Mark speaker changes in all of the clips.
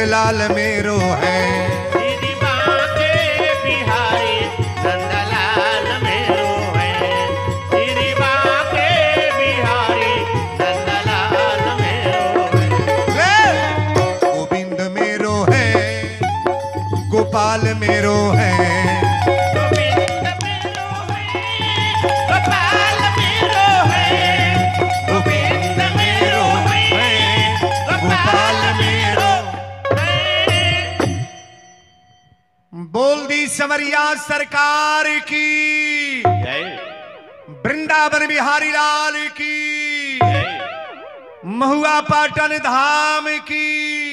Speaker 1: नंदलाल मेरो है
Speaker 2: श्री बांके बिहारी नंदलाल मेरो है श्री बांके बिहारी नंदलाल मेरो है
Speaker 1: ले! गोविंद मेरो है गोपाल मेरो है
Speaker 2: गोविंद मेरो है गोपाल मेरो है गोविंद मेरो है गोपाल मेरो है
Speaker 1: बोल दी समरिया सरकार की
Speaker 2: जय
Speaker 1: वृंदावन बिहारी लाल की
Speaker 2: जय
Speaker 1: महुआ पाटन धाम की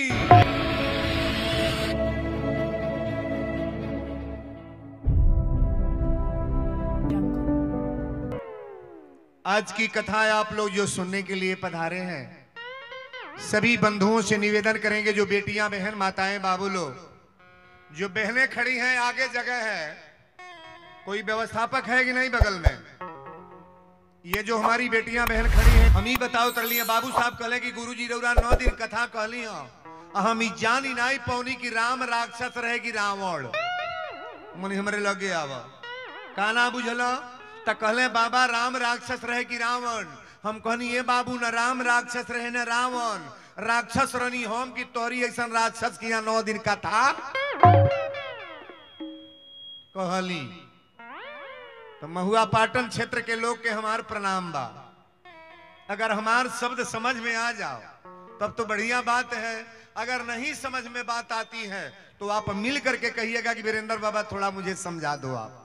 Speaker 1: आज की कथा आप लोग जो सुनने के लिए पधारे हैं सभी बंधुओं से निवेदन करेंगे जो बेटियां बहन माताएं बाबू लोग जो बहनें खड़ी हैं आगे जगह है कोई व्यवस्थापक है कि नहीं बगल में ये जो हमारी बेटियां बहन खड़ी हैं हम ही बताओ तर लिए बाबू साहब कहले कि गुरु जी रौरा नौ दिन कथा कहली हो आ हम ही जान ही नहीं पौनी कि राम राक्षस रहे कि रावण मन हमरे लगे आव का ना बुझल त कहले बाबा राम राक्षस रहे कि रावण हम कहनी ये बाबू न राम राक्षस रहे न रावण राक्षस रनी हम कि तोहरी ऐसा राक्षस की यहाँ नौ दिन कथा कहली तो महुआ पाटन क्षेत्र के लोग के हमार प्रणाम बा अगर हमार शब्द समझ में आ जाओ तब तो बढ़िया बात है अगर नहीं समझ में बात आती है तो आप मिल करके कहिएगा कि वीरेंद्र बाबा थोड़ा मुझे समझा दो आप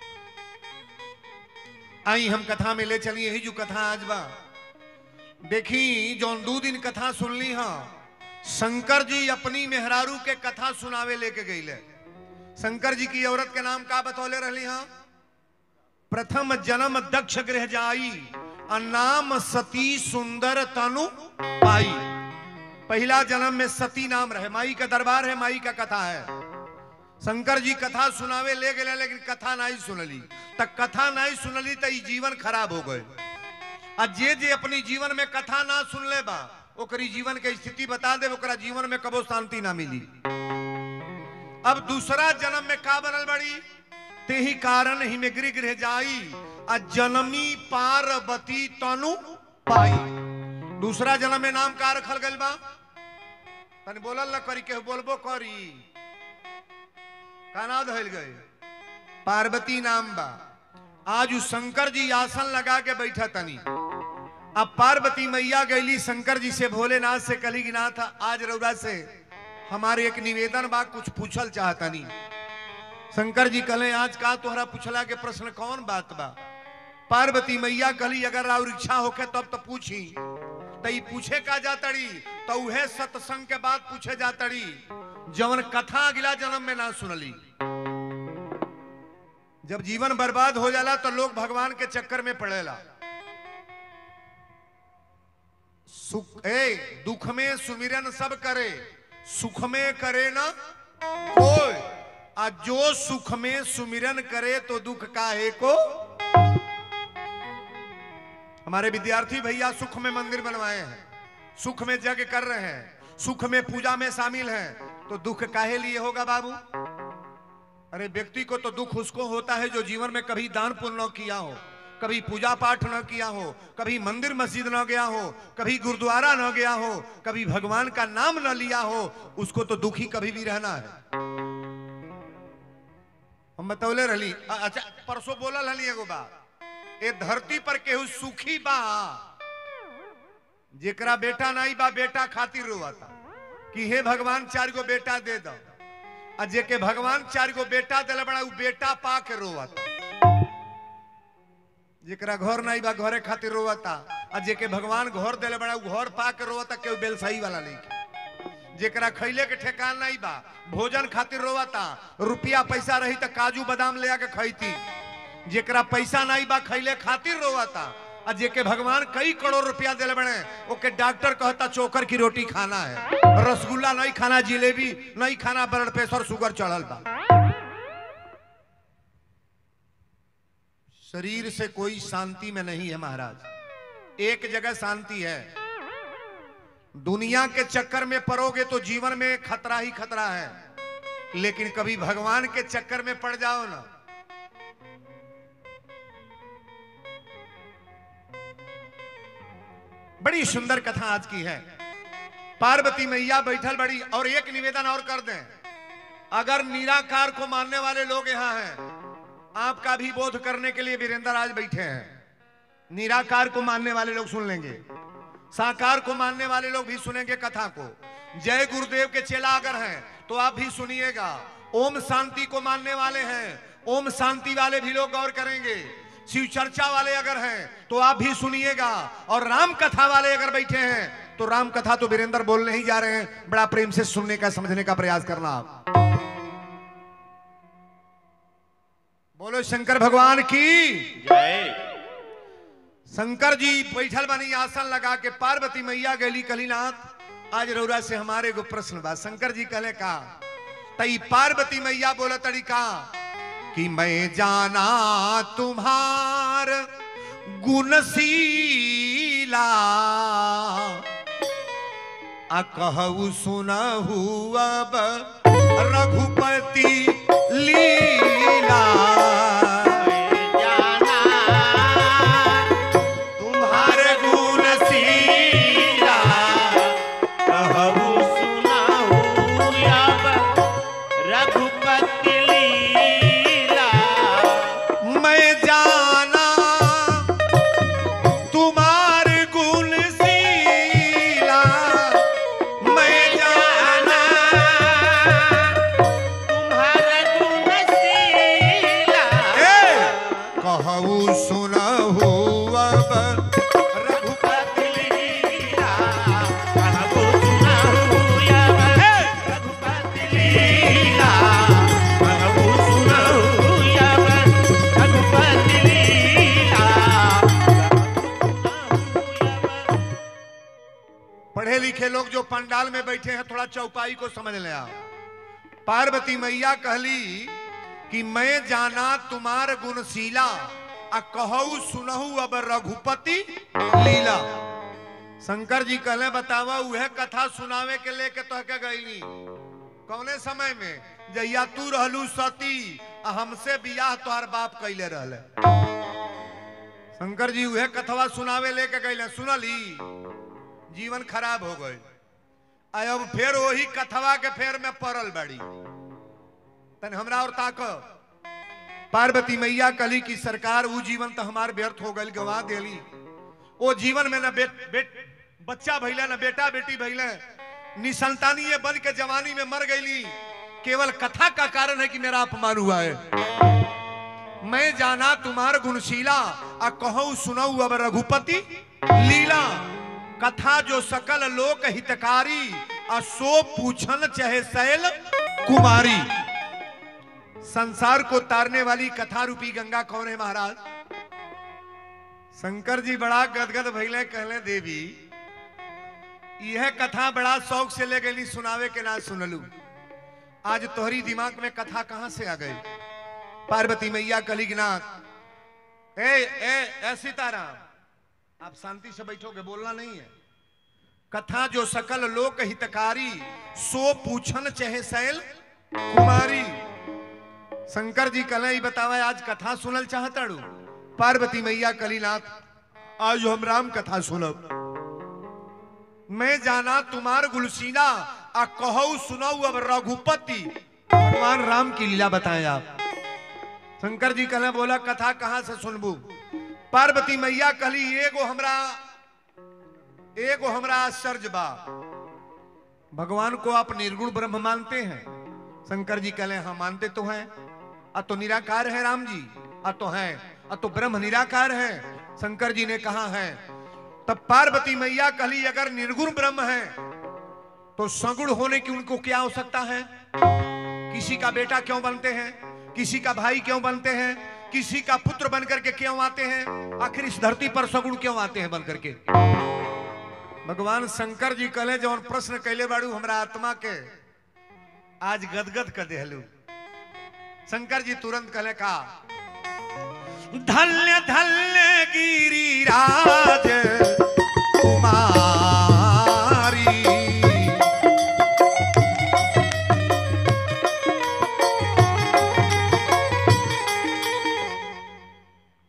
Speaker 1: आई हम कथा में ले चली यही जो कथा आज बा देखी जौन दो दिन कथा सुनली हाँ शंकर जी अपनी मेहरारू के कथा सुनावे लेके गईले शंकर जी की औरत के नाम का बतौले रही हाँ प्रथम जन्म दक्ष गृह जाई आ नाम सती सुंदर तनु पाई पहला जन्म में सती नाम रहे माई का दरबार है माई का कथा है शंकर जी कथा सुनावे ले गए लेकिन कथा नहीं सुनली तक कथा नहीं सुनली तो ई जीवन खराब हो गए आ जे जे अपनी जीवन में कथा ना सुन ले बा ओकरी जीवन के स्थिति बता दे ओकरा जीवन में कबो शांति ना मिली अब दूसरा जन्म में का बनल बड़ी ते ही कारण ही में गृह गृह जाई आ जनमी पार्वती तनु पाई दूसरा जन्म में नाम का रखल गइल बा तनी बोलल न करी के बोलबो करी का नाम धइल गए पार्वती नाम बा आज उ शंकर जी आसन लगा के बैठा तनी अब पार्वती मैया गईली शंकर जी से भोलेनाथ से कली की नाथ आज रौरा से हमारे एक निवेदन बा कुछ पूछल चाहतनी शंकर जी कहले आज का तोहरा पूछला के प्रश्न कौन बात बा पार्वती मैया कहली अगर और इच्छा होके तब तो पूछी तो ई पूछे का जातड़ी तो उहे सत्संग के बाद पूछे जातड़ी जवन कथा अगला जन्म में ना सुनली जब जीवन बर्बाद हो जाला तो लोग भगवान के चक्कर में पड़ेला सुख ए दुख में सुमिरन सब करे सुख में करे ना कोई आ जो सुख में सुमिरन करे तो दुख काहे को हमारे विद्यार्थी भैया सुख में मंदिर बनवाए हैं सुख में जग कर रहे हैं सुख में पूजा में शामिल हैं तो दुख काहे लिए होगा बाबू अरे व्यक्ति को तो दुख उसको होता है जो जीवन में कभी दान पुण्य न किया हो कभी पूजा पाठ न किया हो कभी मंदिर मस्जिद न गया हो कभी गुरुद्वारा न गया हो कभी भगवान का नाम न लिया हो उसको तो दुखी कभी भी रहना है हम बतौले रही अच्छा परसों बोला रही एगो बात ए धरती पर केहू सुखी बा जेकरा बेटा नहीं बा बेटा खातिर रोता कि हे भगवान चार गो बेटा दे दो आ जेके भगवान चार गो बेटा दिल बड़ा उ बेटा पा के रोवता जेकरा घर नहीं बा घरे खातिर रोवता आ जेके भगवान घर दिल बड़ा उ घर पा के रोवता केहू बेलसही वाला नहीं जेकरा खैले के ठेकान नहीं बा भोजन खातिर रोवता रुपया पैसा रही तो काजू बादाम ले आके खैती जेकरा पैसा नहीं बा खैले खातिर रोवता आ जेके भगवान कई करोड़ रुपया दिले बने ओके डॉक्टर कहता चोकर की रोटी खाना है रसगुल्ला नहीं खाना जिलेबी नहीं खाना ब्लड प्रेशर शुगर चढ़ल बा शरीर से कोई शांति में नहीं है महाराज एक जगह शांति है दुनिया के चक्कर में पड़ोगे तो जीवन में खतरा ही खतरा है लेकिन कभी भगवान के चक्कर में पड़ जाओ ना बड़ी सुंदर कथा आज की है पार्वती मैया बैठल बड़ी और एक निवेदन और कर दें अगर निराकार को मानने वाले लोग यहाँ हैं आपका भी बोध करने के लिए वीरेंद्र आज बैठे हैं निराकार को मानने वाले लोग सुन लेंगे साकार को मानने वाले लोग भी सुनेंगे कथा को जय गुरुदेव के चेला अगर हैं तो आप भी सुनिएगा ओम शांति को मानने वाले हैं ओम शांति वाले भी लोग गौर करेंगे शिव चर्चा वाले अगर हैं तो आप भी सुनिएगा और राम कथा वाले अगर बैठे हैं तो राम कथा तो वीरेंद्र बोलने ही जा रहे हैं बड़ा प्रेम से सुनने का समझने का प्रयास करना आप बोलो शंकर भगवान की
Speaker 2: जय
Speaker 1: शंकर जी बैठल बनी आसन लगा के पार्वती मैया गली कलीनाथ आज रौरा से हमारे को प्रश्न बा शंकर जी कहले का तई पार्वती मैया बोला तरीका कि मैं जाना तुम्हार गुणशीला आ कहू सुनहु अब रघुपति लीला
Speaker 2: जाना
Speaker 1: तुम्हारे गुण सीला
Speaker 2: कहू सुनाऊ अब रघुपति लीला
Speaker 1: मैं जाना तुम्हारे गुण सीला मैं जाना
Speaker 2: तुम्हारा गुण शीला
Speaker 1: ए, कहू सुनहु अब रघुपति लीला
Speaker 2: कहू सुनाऊ अब रघुपति लीला कहू सुनाऊ अब रघुपति लीला
Speaker 1: पढ़े लिखे लोग जो पंडाल में बैठे हैं थोड़ा चौपाई को समझ लें आप पार्वती मैया कहली कि मैं जाना तुम्हार गुणशीला आ कहू सुनहु अब रघुपति लीला शंकर जी कहले बतावा उहे कथा सुनावे के लेके तो के गईली कौने समय में जहिया तू रहलू सती आ हमसे बियाह तोहर बाप कैले रहले शंकर जी उहे कथवा सुनावे लेके गईले सुनली जीवन खराब हो गई आ अब फिर वही कथवा के फेर में पड़ल बड़ी तन हमरा और ताक पार्वती मैया कली की सरकार वो जीवन तो हमार व्यर्थ हो गई गवा देली वो जीवन में न बेट बेट बच्चा भैले न बेटा बेटी भैले निसंतानी ये बन के जवानी में मर गईली केवल कथा का कारण है कि मेरा अपमान हुआ है मैं जाना तुम्हार गुणशीला आ कहूं सुनऊ अब रघुपति लीला कथा जो सकल लोक हितकारी आ सो पूछन चाहे शैल कुमारी संसार को तारने वाली कथा रूपी गंगा कौन है महाराज शंकर जी बड़ा गदगद भैले कहले देवी यह कथा बड़ा शौक से ले गई सुनावे के ना सुनलू आज तोहरी दिमाग में कथा कहां से आ गई पार्वती मैया कलिगनाथ ए ए ए सीताराम आप शांति से बैठोगे बोलना नहीं है कथा जो सकल लोक हितकारी सो पूछन चहे शैल कुमारी शंकर जी कल ही बतावा आज कथा सुनल चाहताड़ू पार्वती मैया कलीनाथ आज हम राम कथा सुनब मैं जाना तुम्हार गुलसीना आ कहू सुनऊ अब रघुपति भगवान राम की लीला बताएं आप शंकर जी कहले बोला कथा कहां से सुनबू पार्वती मैया कहली एगो हमरा एगो हमरा आश्चर्य बा भगवान को आप निर्गुण ब्रह्म मानते हैं शंकर जी कहले हाँ मानते तो हैं आ तो निराकार है राम जी आ तो हैं आ तो ब्रह्म निराकार है शंकर जी ने कहा है तब पार्वती मैया कहली अगर निर्गुण ब्रह्म है तो सगुण होने की उनको क्या हो सकता है किसी का बेटा क्यों बनते हैं किसी का भाई क्यों बनते हैं किसी का पुत्र बनकर के क्यों आते हैं आखिर इस धरती पर सगुण क्यों आते हैं बनकर के भगवान शंकर जी कहले जौन प्रश्न कैले बाड़ू हमरा आत्मा के आज गदगद कर देहलू शंकर जी तुरंत कहले का धन्य धन्य गिरिराज कुमारी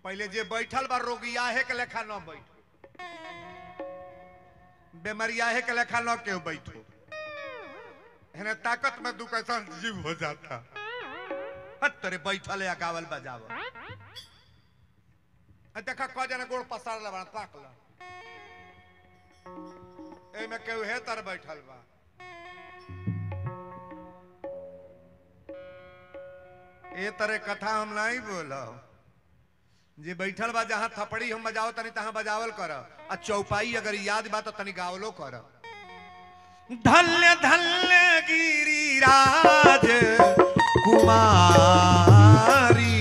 Speaker 1: पहले जे बैठल बा रोगियाहे के लेखा न बैठो बेमरियाहे के लेखा न केहू बैठो हेने ताकत में दू कैसा जीव हो जाता हट तेरे बैठल या गावल बजावल आ देखा क जना गोड़ पसार ला ताक ला ए में केहू हे तर बैठल बा ए तरह कथा हम नहीं बोलो जे बैठल बा जहां थपड़ी हम बजाओ तनी तहां बजावल कर आ चौपाई अगर याद बा तो तनी गावलो कर धन्य धन्य गिरिराज कुमारी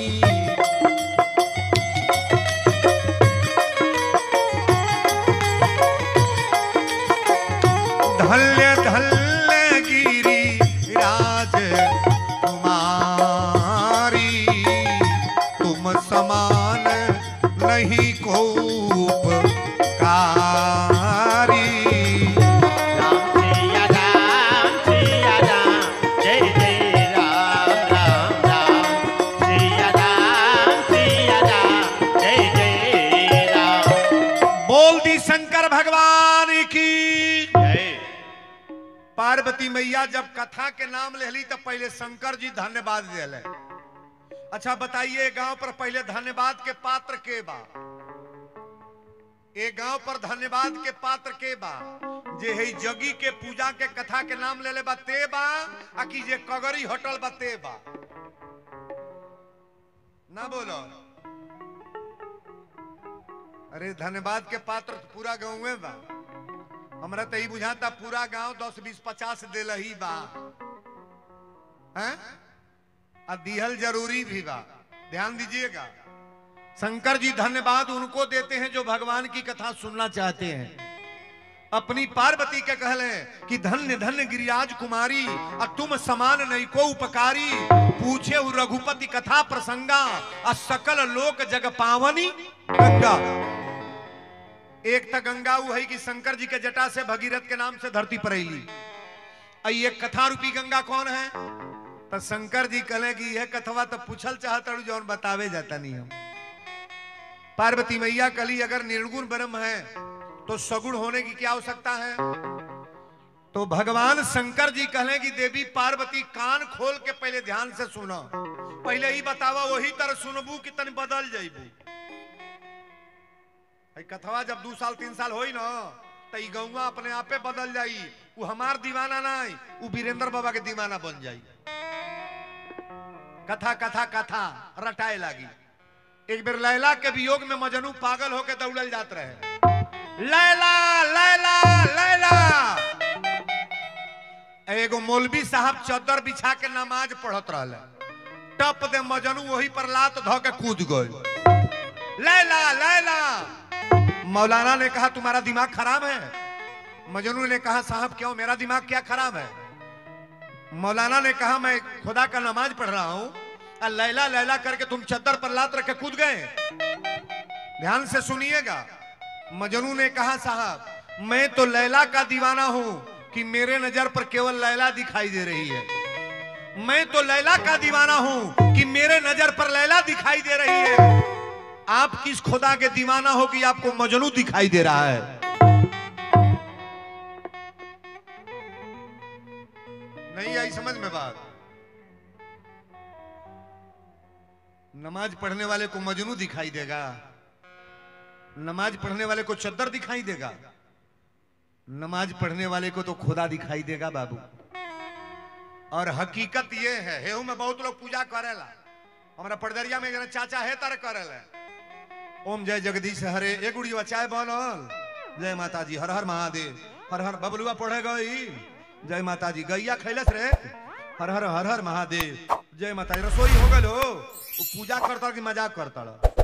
Speaker 1: धन्य धन्य गिरी राज कुमारी तुम समान नहीं को कारी
Speaker 2: राम सिया राम सिया राम जय जय राम राम राम सिया राम सिया राम जय जय राम
Speaker 1: बोल दी शंकर भगवान की
Speaker 2: जय
Speaker 1: पार्वती मैया जब कथा के नाम लेली तो पहले शंकर जी धन्यवाद दिले अच्छा बताइए गांव पर पहले धन्यवाद के पात्र के बा ए गांव पर धन्यवाद के पात्र के बा जे है जगी के पूजा के कथा के नाम ले ले बा ते बा आ कि जे कगरी होटल बा ते बा ना बोलो अरे धन्यवाद के पात्र तो पूरा गाँव में बा हमरा तो ई बुझाता पूरा गांव दस बीस पचास दिल ही बा हैं? आ दिहल जरूरी भी बा ध्यान दीजिएगा शंकर जी धन्यवाद उनको देते हैं जो भगवान की कथा सुनना चाहते हैं अपनी पार्वती के कहले कि धन्य धन्य गिरिराज कुमारी आ तुम समान नहीं को उपकारी पूछे उ रघुपति कथा प्रसंगा आ सकल लोक जग पावनी गंगा एक त गंगा उ है कि शंकर जी के जटा से भगीरथ के नाम से धरती पर अली आ ये कथा रूपी गंगा कौन है तो शंकर जी कहले कि यह कथवा तो पूछल चाहता हूं जौन बतावे जाता नहीं हम पार्वती मैया कली अगर निर्गुण ब्रह्म है तो सगुण होने की क्या आवश्यकता है तो भगवान शंकर जी कहले कि देवी पार्वती कान खोल के पहले ध्यान से सुनो पहले ही बतावा वही तरह सुनबू कि तनी बदल जाइबू ई कथवा जब दू साल तीन साल होई ना तो ई गौवा अपने आपे बदल जाई वो हमार दीवाना नहीं वो वीरेंद्र बाबा के दीवाना बन जाई कथा कथा कथा रटाए लागी एक बेर लैला के वियोग में मजनू पागल होके दौड़ल जात रहे लैला लैला लैला एगो मौलवी साहब चद्दर बिछा के नमाज पढ़त रहले टप दे मजनू वही पर लात धो के कूद गए लैला लैला मौलाना ने कहा तुम्हारा दिमाग खराब है मजनू ने कहा साहब क्यों मेरा दिमाग क्या खराब है मौलाना ने कहा मैं खुदा का नमाज पढ़ रहा हूं और लैला लैला करके तुम चद्दर पर लात रख के कूद गए ध्यान से सुनिएगा मजनू ने कहा साहब मैं तो लैला का दीवाना हूं कि मेरे नजर पर केवल लैला दिखाई दे रही है मैं तो लैला का दीवाना हूं कि मेरे नजर पर लैला दिखाई दे रही है आप किस खुदा के दीवाना हो कि आपको मजनू दिखाई दे रहा है नहीं आई समझ में बात नमाज पढ़ने वाले को मजनू दिखाई देगा नमाज पढ़ने वाले को चद्दर दिखाई देगा नमाज पढ़ने वाले को तो खुदा दिखाई देगा बाबू और हकीकत ये है हेहू में बहुत लोग पूजा करेला हमारा पड़दरिया में एक जना चाचा है तर करेला ओम जय जगदीश हरे एक उड़िया चाय बनल जय माता जी हर हर महादेव हर हर बबलुआ पढ़े गई जय माता जी गैया खैलस रे हर हर हर हर महादेव जय माता जी रसोई हो गल हो वो पूजा करता कि मजाक करता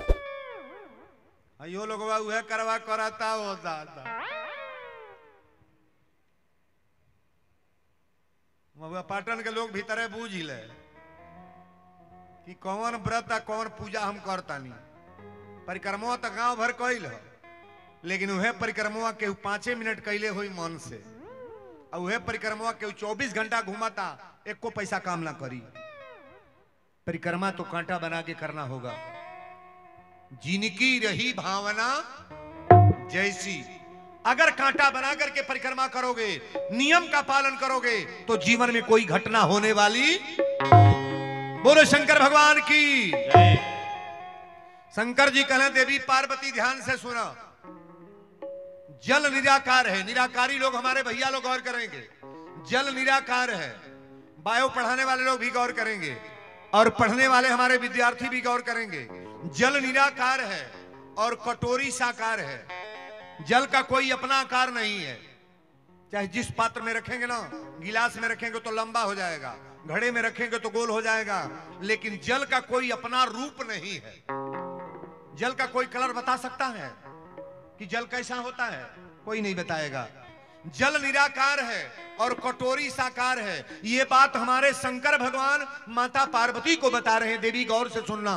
Speaker 1: अयो लोग उहे करवा कराता हो दादा महुआ पाटन के लोग भीतरे बूझ ले कि कौन व्रत आ कौन पूजा हम करतानी परिक्रमा तो गांव भर कैल ह लेकिन उहे परिक्रमा के पांचे मिनट कैले हुई मन से और उहे परिक्रमा के चौबीस घंटा घुमाता एक को पैसा काम ना करी परिक्रमा तो कांटा बना के करना होगा जिनकी रही भावना जैसी अगर कांटा बना करके परिक्रमा करोगे नियम का पालन करोगे तो जीवन में कोई घटना होने वाली बोलो शंकर भगवान की
Speaker 2: जय
Speaker 1: शंकर जी कहले देवी पार्वती ध्यान से सुना जल निराकार है निराकारी लोग हमारे भैया लोग गौर करेंगे जल निराकार है बायो पढ़ाने वाले लोग भी गौर करेंगे और पढ़ने वाले हमारे विद्यार्थी भी गौर करेंगे जल निराकार है और कटोरी साकार है जल का कोई अपना आकार नहीं है चाहे जिस पात्र में रखेंगे ना गिलास में रखेंगे तो लंबा हो जाएगा घड़े में रखेंगे तो गोल हो जाएगा लेकिन जल का कोई अपना रूप नहीं है जल का कोई कलर बता सकता है कि जल कैसा होता है कोई नहीं बताएगा जल निराकार है और कटोरी साकार है ये बात हमारे शंकर भगवान माता पार्वती को बता रहे हैं देवी गौर से सुनना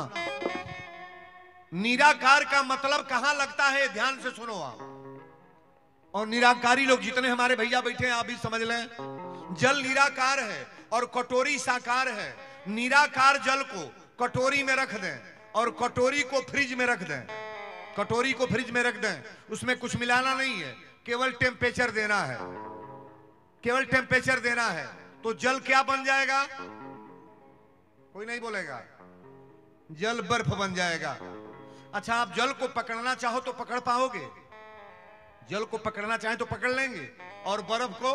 Speaker 1: निराकार का मतलब कहां लगता है ध्यान से सुनो आप और निराकारी लोग जितने हमारे भैया बैठे हैं आप भी समझ लें जल निराकार है और कटोरी साकार है निराकार जल को कटोरी में रख दें और कटोरी को फ्रिज में रख दें कटोरी को फ्रिज में रख दें उसमें कुछ मिलाना नहीं है केवल टेम्परेचर देना है केवल टेम्परेचर देना है तो जल क्या बन जाएगा कोई नहीं बोलेगा जल बर्फ बन जाएगा अच्छा आप जल को पकड़ना चाहो तो पकड़ पाओगे जल को पकड़ना चाहे तो पकड़ लेंगे और बर्फ को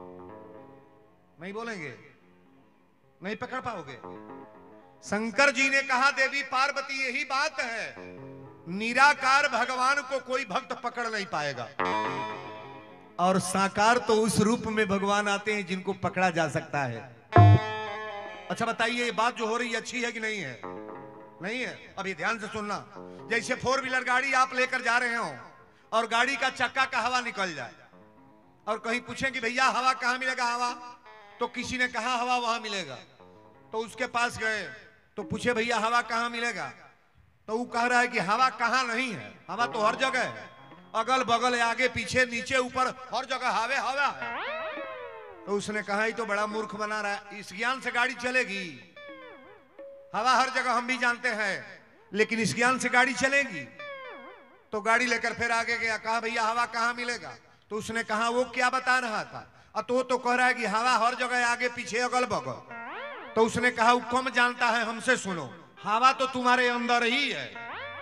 Speaker 1: नहीं बोलेंगे नहीं पकड़ पाओगे शंकर जी ने कहा देवी पार्वती यही बात है निराकार भगवान को कोई भक्त पकड़ नहीं पाएगा और साकार तो उस रूप में भगवान आते हैं जिनको पकड़ा जा सकता है अच्छा बताइए ये बात जो हो रही है अच्छी है कि नहीं है नहीं है अभी ध्यान से सुनना जैसे फोर व्हीलर गाड़ी आप लेकर जा रहे हो और गाड़ी का चक्का का हवा निकल जाए और कहीं पूछें कि भैया हवा कहाँ मिलेगा हवा तो किसी ने कहा हवा वहां मिलेगा तो उसके पास गए तो पूछे भैया हवा कहाँ मिलेगा तो वो कह रहा है कि हवा कहाँ नहीं है हवा तो हर जगह है अगल बगल आगे पीछे नीचे ऊपर हर जगह हवे हवा है तो उसने कहा ये तो बड़ा मूर्ख बना रहा है इस ज्ञान से गाड़ी चलेगी हवा हर जगह हम भी जानते हैं लेकिन इस ज्ञान से गाड़ी चलेगी तो गाड़ी लेकर फिर आगे गया कहा भैया हवा कहाँ मिलेगा तो उसने कहा वो क्या बता रहा था और तो वो तो कह रहा है कि हवा हर जगह आगे पीछे अगल बगल तो उसने कहा वो कम जानता है हमसे सुनो हवा तो तुम्हारे अंदर ही है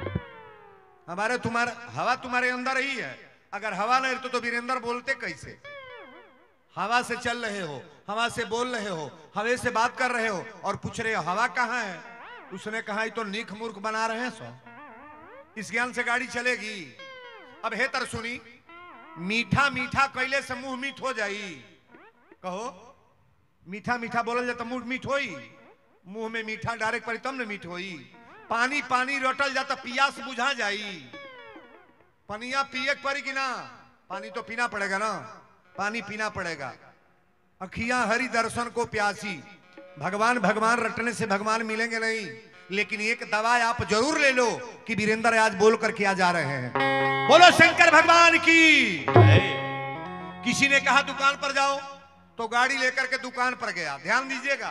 Speaker 1: हमारे तुम्हारे हवा तुम्हारे अंदर ही है अगर हवा नहीं तो, तो वीरेंद्र बोलते कैसे हवा से चल रहे हो हवा से बोल रहे हो हवे से बात कर रहे हो और पूछ रहे हो हवा कहाँ है उसने कहा "ये तो नीख मूर्ख बना रहे हैं सो इस ज्ञान से गाड़ी चलेगी अब हे तर सुनी मीठा मीठा कैले से मुंह मीठ हो जाई कहो मीठा मीठा बोलल जाए तो मुंह मीठ होई मुंह में मीठा डायरेक्ट पड़ी तब न मीठ होई पानी पानी रोटल जाता पियास बुझा जाई पनिया पिए के पड़ी कि ना पानी तो पीना पड़ेगा ना पानी पीना पड़ेगा अखियां हरि दर्शन को प्यासी भगवान भगवान रटने से भगवान मिलेंगे नहीं लेकिन एक दवा आप जरूर ले लो कि वीरेंद्र आज बोल कर क्या जा रहे हैं बोलो शंकर भगवान की
Speaker 2: जय
Speaker 1: किसी ने कहा दुकान पर जाओ तो गाड़ी लेकर के दुकान पर गया ध्यान दीजिएगा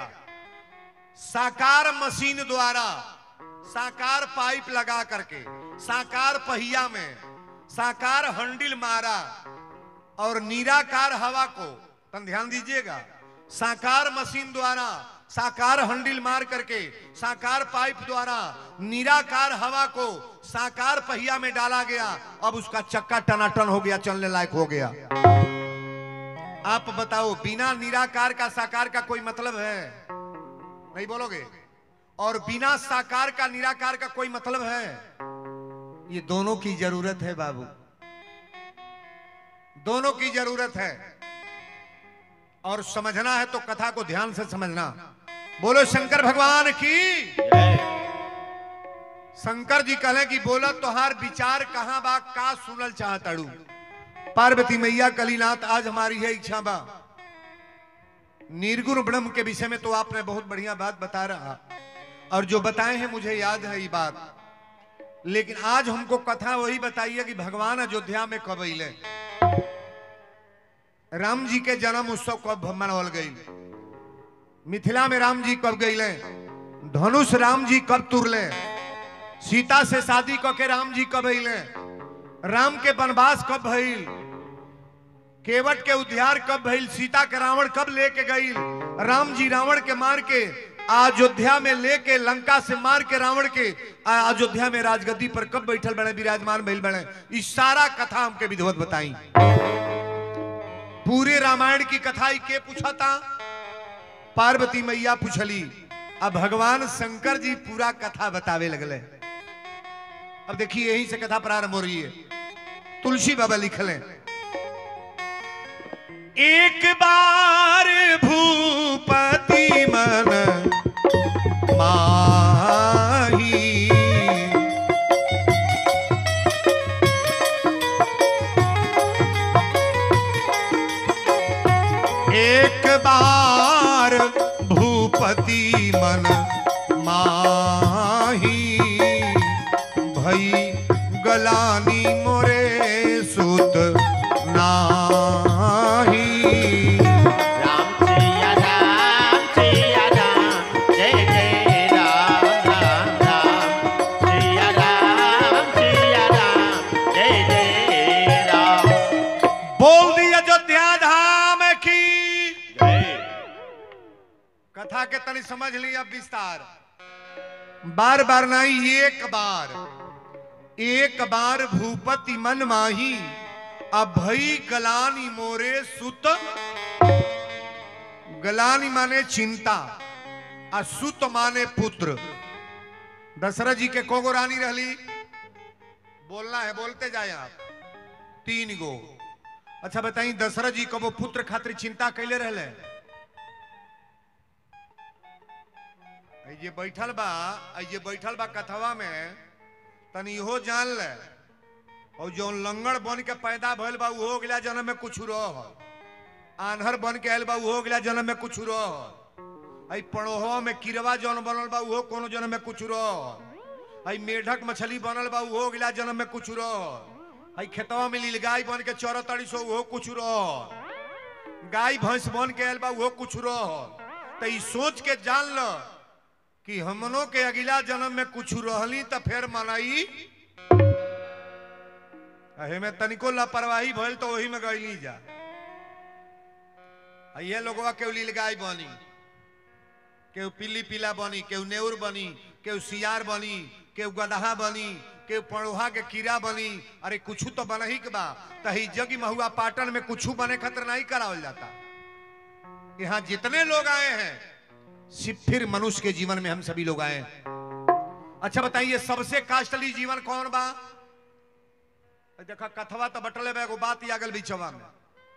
Speaker 1: साकार मशीन द्वारा साकार पाइप लगा करके साकार पहिया में साकार हंडिल मारा और निराकार हवा को तन ध्यान दीजिएगा साकार मशीन द्वारा साकार हंडिल मार करके साकार पाइप द्वारा निराकार हवा को साकार पहिया में डाला गया अब उसका चक्का टनाटन हो गया चलने लायक हो गया आप बताओ बिना निराकार का साकार का कोई मतलब है नहीं बोलोगे और बिना साकार का निराकार का कोई मतलब है ये दोनों की जरूरत है बाबू दोनों की जरूरत है और समझना है तो कथा को ध्यान से समझना बोलो शंकर भगवान की
Speaker 2: जय
Speaker 1: शंकर जी कहले कि बोला तोहार विचार कहाँ बा का सुनल चाहताड़ू पार्वती मैया कलीनाथ आज हमारी है इच्छा बा निर्गुण ब्रह्म के विषय में तो आपने बहुत बढ़िया बात बता रहा और जो बताए हैं मुझे याद है ये बात लेकिन आज हमको कथा वही बताइए कि भगवान अयोध्या में कब अले राम जी के जन्म उत्सव कब मनावल गई मिथिला में राम जी कब गईले धनुष राम जी कब तुरले सीता से शादी क के राम जी कब अइले राम के वनवास कब भइल केवट के उद्धार कब भइल सीता के रावण कब लेके गईल राम जी रावण के मार के अयोध्या में लेके लंका से मार के रावण के आ- अयोध्या में राजगद्दी पर कब बैठल बने विराजमान भइल बने ई सारा कथा हमके विधवत बताई पूरे रामायण की कथा ई के पूछा था पार्वती मैया पूछली अब भगवान शंकर जी पूरा कथा बतावे लगले अब देखिए यही से कथा प्रारंभ हो रही है तुलसी बाबा लिखले एक बार भूपति मन माही एक बार भूपति मन माही भई गलानी मोरे सुत नाही
Speaker 2: राम सिया राम सिया राम जय जय राम राम राम सिया राम सिया राम जय जय राम
Speaker 1: बोल दी अयोध्या धाम की
Speaker 2: जय
Speaker 1: कथा के तनी समझ ली अब विस्तार बार बार नहीं एक बार एक बार भूपति मन माही अभई गलानी मोरे सुत गलानी माने चिंता आ सुत माने पुत्र दशरथ जी के कोगो रानी रहली बोलना है बोलते जाए आप तीन गो अच्छा बताई दशरथ जी कबो पुत्र खातिर चिंता कैले रहले आ ये बैठल बा आ ये बैठल बा कथवा में तनी इहो जान ले और जो लंगड़ बन के पैदा भइल बा उहो गला जन्म में कुछ रह आन्हर बन के आयल बा उहो गला जन्म में कुछ रह आई पड़ोहो में किरवा जौन बनल बा उहो कोनो जन्म में कुछ रह आई मेढक मछली बनल बा उहो गला जन्म में कुछ रह आई खेतवा में लीलगाय बन के चौरा तड़ी सो उहो कुछ रह गाय भैंस बन के आयल बा उहो कुछ रह तो ई सोच के जान ल कि हमनों के अगला जन्म में कुछ रहली तो फिर मनाई अहे में तनिको लापरवाही भइल तो वही में गईली जा आ ये लोगवा केहू लीलगाय बनी केहू पीली पीला बनी केहू नेउर बनी केहू सियार बनी केहू गदहा बनी केहू पड़ोहा के कीड़ा बनी अरे कुछ तो बन ही के बा तही जगी महुआ पाटन में कुछ बने खतर नहीं करावल जाता यहाँ जितने लोग आए हैं सिर्फ फिर मनुष्य के जीवन में हम सभी लोग आए हैं अच्छा बताइए सबसे कास्टली जीवन कौन बा देखा कथवा तो बटले बा एगो बात यागल बिचवा में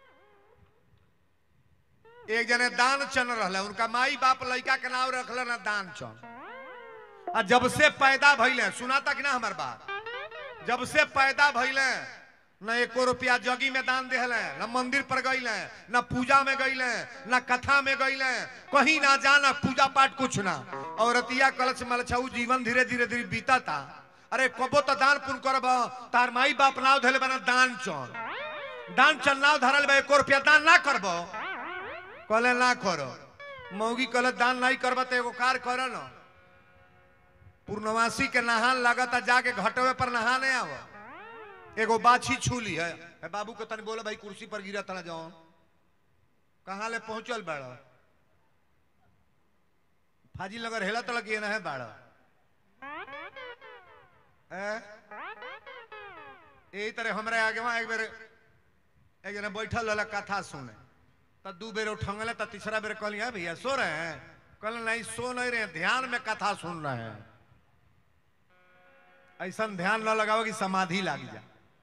Speaker 1: एक जने दान चन रहले उनका माई बाप लड़का के नाम रखले ना दान चन आ जब से पैदा भइले सुनाता कि ना हमार बात जब से पैदा भइले न एको रुपया जगी में दान देहले न मंदिर पर गईले न पूजा में गईले न कथा में गईले कहीं ना जाना पूजा पाठ कुछ ना औरतिया कलच मलछाऊ जीवन धीरे धीरे धीरे बीता था अरे कबो तो दान पुण्य करब तार माई बाप नाव धले बना दान चल दान चल नाव धरल बा एको रुपया दान ना करब कहले ना करो मौगी कहले दान नहीं करब तो एगो कार कर न पूर्णवासी के नहान लगता जाके घटवे पर नहाने आव एगो बाछी छूली है ए बाबू के तनी बोले भाई कुर्सी पर गिरा तना जाओ कहाँ ले पहुंचल बाड़ फाजी लगर हेला तलक ये ना है बाड़ यही तरह हमरा आगे वहां एक बेर एक जना बैठल रहला कथा सुने त दू बेर उठंगले त तीसरा बेर कहली है भैया सो रहे हैं कल नहीं सो नहीं रहे हैं, ध्यान में कथा सुन रहे हैं ऐसा ध्यान न लगाओ कि समाधि लाग जा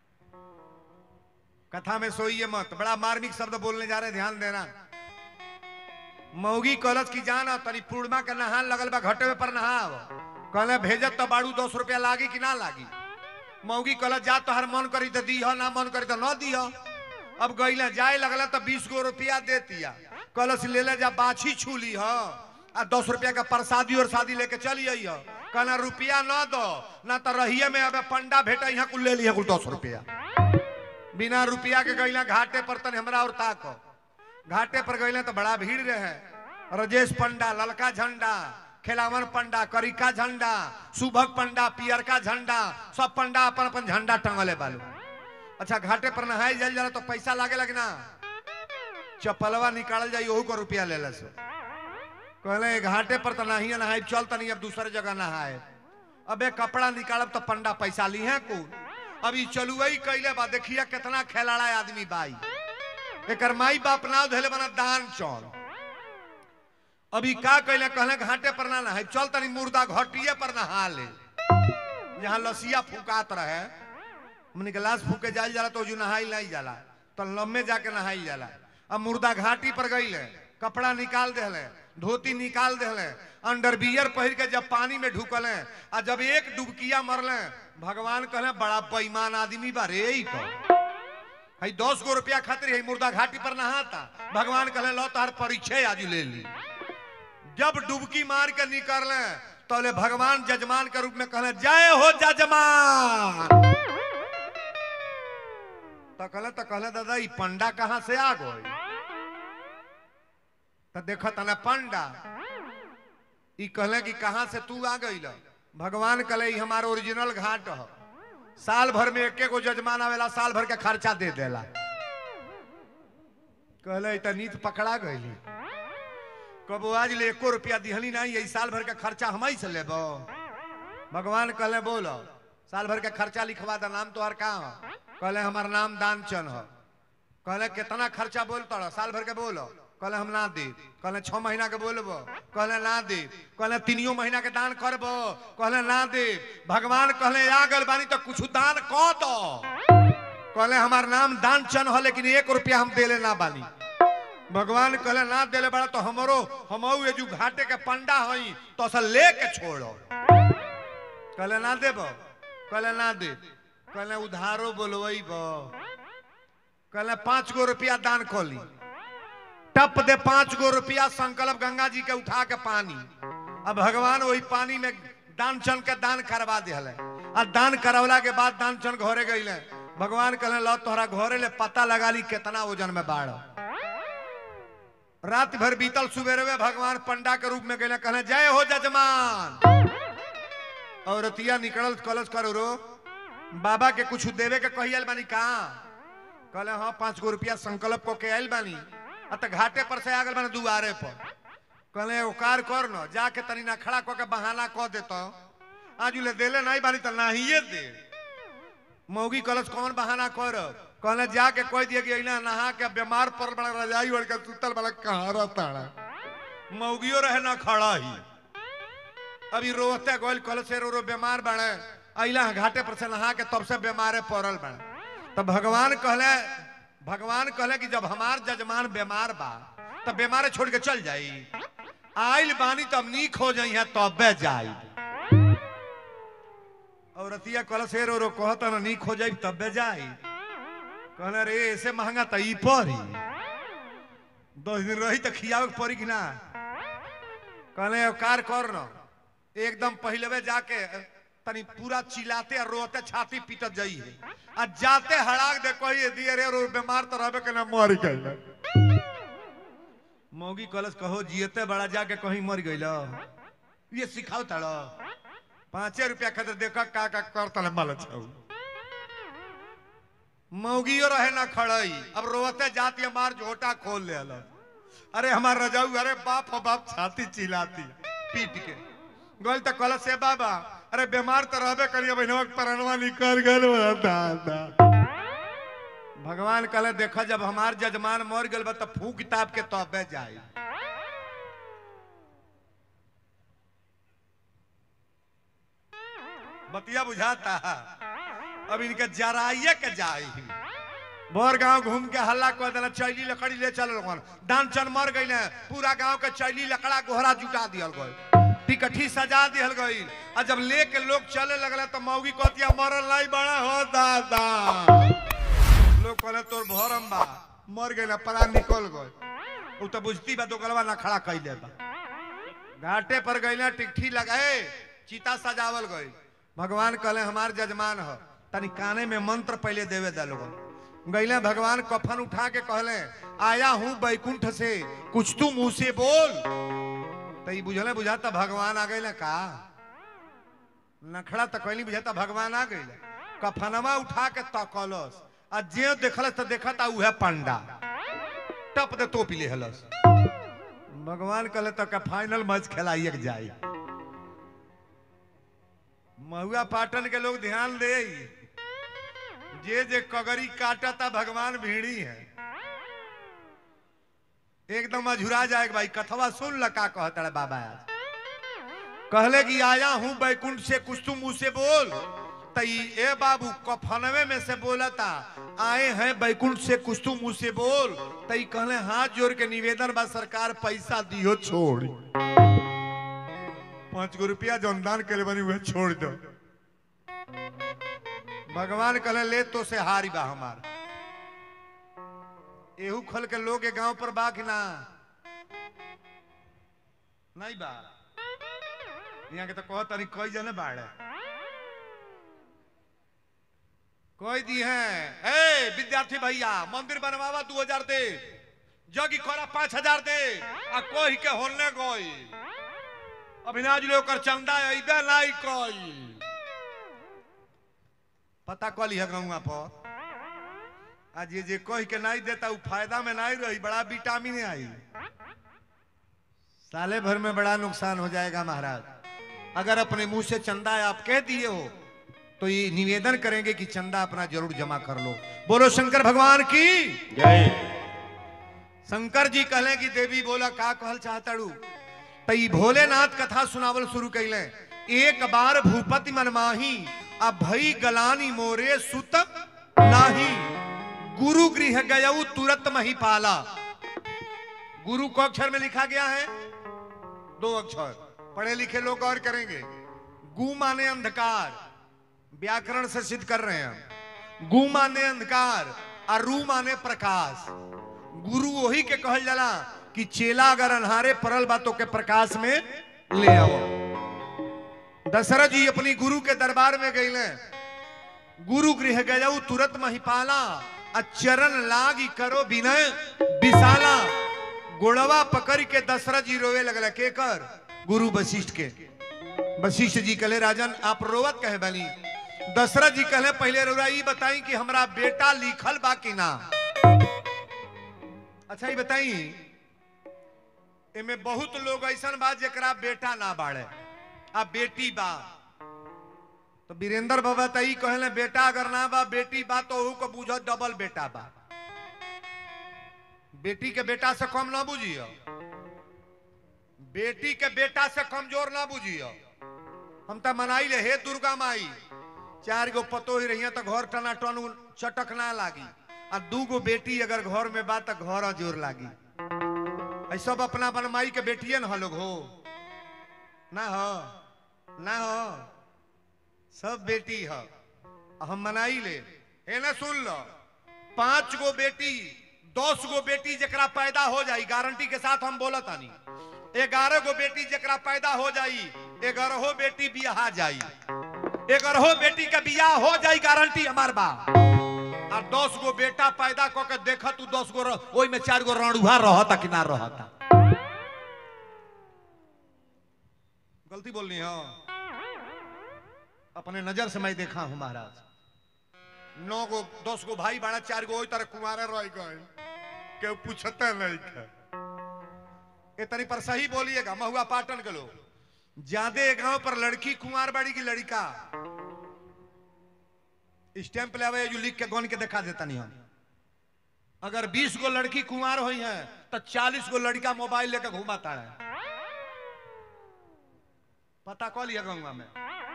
Speaker 1: कथा में सोइए मत बड़ा मार्मिक शब्द बोलने जा रहे हैं, ध्यान देना मौगी कलश की जाना तनी पूर्णिमा के नहान लगल बा घटे पर नहाव कहले भेजत तो बाड़ू दस रुपया लागी कि ना लागी मौगी कलश जा तो हर मन करी तो दी ना मन करी तो न दी अब गईले जाए लगल तो बीस गो रुपया देतिया कलश ले ले जा बाछी छू ली ह आ दस रुपया का प्रसादी और शादी लेके चली आई ह कहना रुपया न दो ना तो रहिए में अब पंडा भेटा यहाँ कुल ले लिया कुल दस रुपया बिना रुपया के गईला घाटे पर तन हमरा और ताक घाटे पर गईले तो बड़ा भीड़ रहे रजेश पंडा ललका झंडा खेलावन पंडा करिका झंडा सुभग पंडा पियरका झंडा सब पंडा अपन अपन झंडा टंगले बालू अच्छा घाटे पर नहाई जल जाला तो पैसा लागे लगना चप्पलवा निकाल जाई ओहू को रुपया ले से कहले घाटे पर तो नहीं नहाई चल तनी अब दूसरे जगह नहाए अबे कपड़ा निकालब तो पंडा पैसा ली है को अभी चलुई कैले बा देखिए कितना खेलाड़ा आदमी बाई एकर माई बाप नाव धैले बना दान चौर अभी का कैले कहले घाटे पर ना नहाई चल तनी मुर्दा घटिए पर नहा ले यहाँ लसिया फुकात रहे हमने गिलास फूके जाल जाला तो जो नहाई नहीं जाला तो लम्बे जाके नहाई जाला अब मुर्दा घाटी पर गई कपड़ा निकाल देले धोती निकाल देले अंडरबियर पहिर के जब पानी में ढुकले आ जब एक डुबकिया मरले भगवान कहले बड़ा बेईमान आदमी बा रे ई तो हई दस गो रुपया खातिर हई मुर्दा घाटी पर नहाता भगवान कहले लो तार परिचय आज ले ली जब डुबकी मार के निकलले तौले भगवान जजमान के रूप में कहले जय हो जजमान तो कहले तो कहले दादा ई पंडा कहाँ से आ गई तो देखो तना पंडा ई कहले कि कहाँ से तू आ गई भगवान कहले ई हमारा ओरिजिनल घाट ह साल भर में एके गो जजमान आवेला साल भर के खर्चा दे देला कहले ई त नीत पकड़ा गईली कबो आज ले एको रुपया दिहली नहीं यही साल भर के खर्चा हम ही से लेबो भगवान कहले बोलो साल भर के खर्चा लिखवा दा नाम तोहर का हो कहले हमार नाम दानचंद हो कहले कितना खर्चा बोल तोड़ा साल भर के बोलो कहले हम ना दे कहले छह महीना के बोलबो कहले ना दे कहले तीनियो महीना के दान करबो कहले ना दे भगवान कहले आ गल बानी तो कुछ दान क दो कहले हमार नाम दानचंद हो लेकिन एक रुपया हम देले ना बानी भगवान कहले ना देले बड़ा तो हमरो हमऊ ये जो घाटे के पंडा हई तो असल लेके छोड़ो कहले ना देबो कहले ना दे कहले उधारो बोलबो कहले पांच गो रुपया दान खोली टप दे पांच गो रुपया संकल्प गंगा जी के उठा के पानी अब भगवान वही पानी में दान चन के दान करवा दिले आ दान करवला के बाद दान चन घरे गईले भगवान कहले लो तोहरा घरे ले पता लगा ली कितना वजन में बाढ़ रात भर बीतल सुबेरे में भगवान पंडा के रूप में गए कहले जय हो जजमान औरतिया निकलल कलश करो रो बाबा के कुछ देवे के कही आयल बानी कहा कहले हाँ पांच गो रुपया संकल्प को के आयल बानी आ त घाटे पर से आगल बानी दुआरे पर कहले उकार कर न जाके तनी ना खड़ा क के बहाना क देतो आज ले देले नहीं बानी त नाहिए दे मौगी कलश कौन बहाना कर कहले जाके कह दिए कि अइना नहा के बीमार पर बड़ा रजाई ओढ़ के सुतल बड़ा कहाँ रहता मौगियो रहे ना खड़ा ही अभी रोते गोल कल से रो रो बीमार बने अइला घाटे पर से नहा के तब से बीमारे पड़ल बने तो भगवान कहले भगवान कहले कि जब हमार जजमान बीमार बा तब बीमारे छोड़ के चल जाई आइल बानी तब नीक हो जाई है तबे जाई औरतिया कल से रो रो कहता ना नीक हो जाई तबे जाई कहले रे ऐसे महंगा तो ई पड़ी दस दिन रही तो खियावे के पड़ी कि ना कहले कार कर न एकदम पहलवे जाके तनी पूरा चिल्लाते और रोते छाती पीटत जाई है आ जाते हड़ाक दे कही दिए रे रो बीमार तो रहबे के ना मर गइल मौगी कलश कहो जियते बड़ा जाके कहीं मर गइल ये सिखाओ तड़ो पांचे रुपया खातिर देखा का का कर तले मल छौ मौगियो रहे ना खड़ई अब रोते जाती मार झोटा खोल ले अरे हमार रजाऊ अरे बाप हो बाप छाती चिल्लाती पीट के गोल तो कल से बाबा अरे बीमार तो रहबे करिए बहनवा परनवा निकल गल दादा भगवान कहले देखा जब हमार जजमान मर गल बा तो फू किताब के तबे जाई बतिया बुझाता अब इनके जराइए के जाई भर गांव घूम के हल्ला कर देला चैली लकड़ी ले चल लोगन दान चन मर गई पूरा गांव के चैली लकड़ा गोहरा जुटा दियल गई टिकठी सजा दियल गई आ जब लेके लोग चले लगले तो मौगी कहतिया मरल नहीं बड़ा हो दादा लोग कहले तोर भरम बा मर गई ना परा निकल गई उ तो बुझती बा तो गलवा ना खड़ा कैले बा घाटे पर गई ना टिकठी लगाए चीता सजावल गई भगवान कहले हमार जजमान हो तनी काने में मंत्र पहले देवे दे लोगन गईले भगवान कफन उठा के कहले आया हूं बैकुंठ से कुछ तू मुंह से बोल तो ई बुझले बुझाता भगवान आ गए का नखड़ा तो कहली बुझाता भगवान आ गए कफनवा उठा के तकलस आ जे देखलस तो देखता उहे पंडा टप दे तो पी हलस भगवान कहले तो का फाइनल मैच खेलाइए के जाई महुआ पाटन के लोग ध्यान दे जे जे कगरी काटता भगवान भीड़ी है एकदम अझुरा जाए भाई कथवा सुन ल का कहता है बाबा आज कहले कि आया हूं बैकुंठ से कुछ तुम मुंह से बोल तई ए बाबू कफनवे में से बोला था आए हैं बैकुंठ से कुछ तुम मुंह से बोल तई कहले हाथ जोड़ के निवेदन बा सरकार पैसा दियो छोड़ पांच गो रुपया जौन दान करे बनी वह छोड़ दो भगवान कहले ले तो से हारी बा हमार एहू खल के लोग के गांव पर बा कि ना नहीं बा यहाँ के तो कह तारी कई जने बाढ़ कोई दी है ए विद्यार्थी भैया मंदिर बनवावा दू हजार दे जगी कोरा पांच हजार दे आ कोई के होने कोई अभिनाज लोग कर चंदा अइबे लाई कोई पता कली है गौवा पर आज ये जे कह के नहीं देता वो फायदा में नहीं रही बड़ा विटामिन आई साले भर में बड़ा नुकसान हो जाएगा महाराज अगर अपने मुंह से चंदा आप कह दिए हो तो ये निवेदन करेंगे कि चंदा अपना जरूर जमा कर लो बोलो शंकर भगवान की
Speaker 2: जय
Speaker 1: शंकर जी कहले कि देवी बोला का कहल चाहताड़ू तई भोलेनाथ कथा सुनावल शुरू कैले एक बार भूपति मनमाही अब भई गलानी मोरे सुत नाही गुरु गृह गयऊ तुरंत मही पाला गुरु को अक्षर में लिखा गया है दो अक्षर पढ़े लिखे लोग और करेंगे गु माने अंधकार व्याकरण से सिद्ध कर रहे हैं गु माने अंधकार और रू माने प्रकाश गुरु वही के कहल जाला कि चेला अगर अन्हारे परल बातों के प्रकाश में ले आओ दशरथ जी अपनी गुरु के दरबार में गए गुरु गृह गयऊ तुरंत महिपाला आ चरण लागी करो विनय विशाला गोड़वा पकड़ के दशरथ जी रोवे लगला के कर गुरु वशिष्ठ के वशिष्ठ जी कहले राजन आप रोवत कहे बनी दशरथ जी कहले पहले रोरा ई बताई कि हमरा बेटा लिखल बा कि ना अच्छा ये बताई एमे बहुत लोग ऐसा बा जेकरा बेटा ना बाड़े आ बेटी बा तो वीरेंद्र बाबा तो ई कहले बेटा अगर ना बा बेटी बा तो ओहू को बुझ डबल बेटा बा बेटी के बेटा से कम ना बुझियो बेटी के बेटा से कमजोर ना बुझियो हम तो मनाई ले हे दुर्गा माई चार गो पतो ही रही तो घर टना टन चटक ना लागी आ दू गो बेटी अगर घर में बा तो घर जोर लागी ऐ सब अपना अपन माई के बेटिए न लोग हो ना हो ना हो सब बेटी हो हम मनाई ले हे ना सुन लो पांच गो बेटी दस गो बेटी जकरा पैदा हो जाई गारंटी के साथ हम बोला तानी ग्यारह गो बेटी जकरा पैदा हो जाई ग्यारहो बेटी बियाह जाई ग्यारहो बेटी के बियाह हो जाई गारंटी हमार बा और दस गो बेटा पैदा क के देख तू दस गो रह- ओई में चार गो रणुहा रहता कि ना रहता गलती बोलनी हो अपने नजर से मैं देखा हूं महाराज नौ गो दस गो भाई बाड़ा चार गो ओई तरह कुमारे रह गए के पूछते नहीं थे इतनी पर सही बोलिएगा महुआ पाटन के लोग ज्यादा गांव पर लड़की कुमार बाड़ी की लड़का स्टैंप ले आवे जो लिख के गन के दिखा देता नहीं हम अगर 20 गो लड़की कुमार हुई है तो 40 गो लड़का मोबाइल लेकर घुमाता है पता कह लिया गंगा में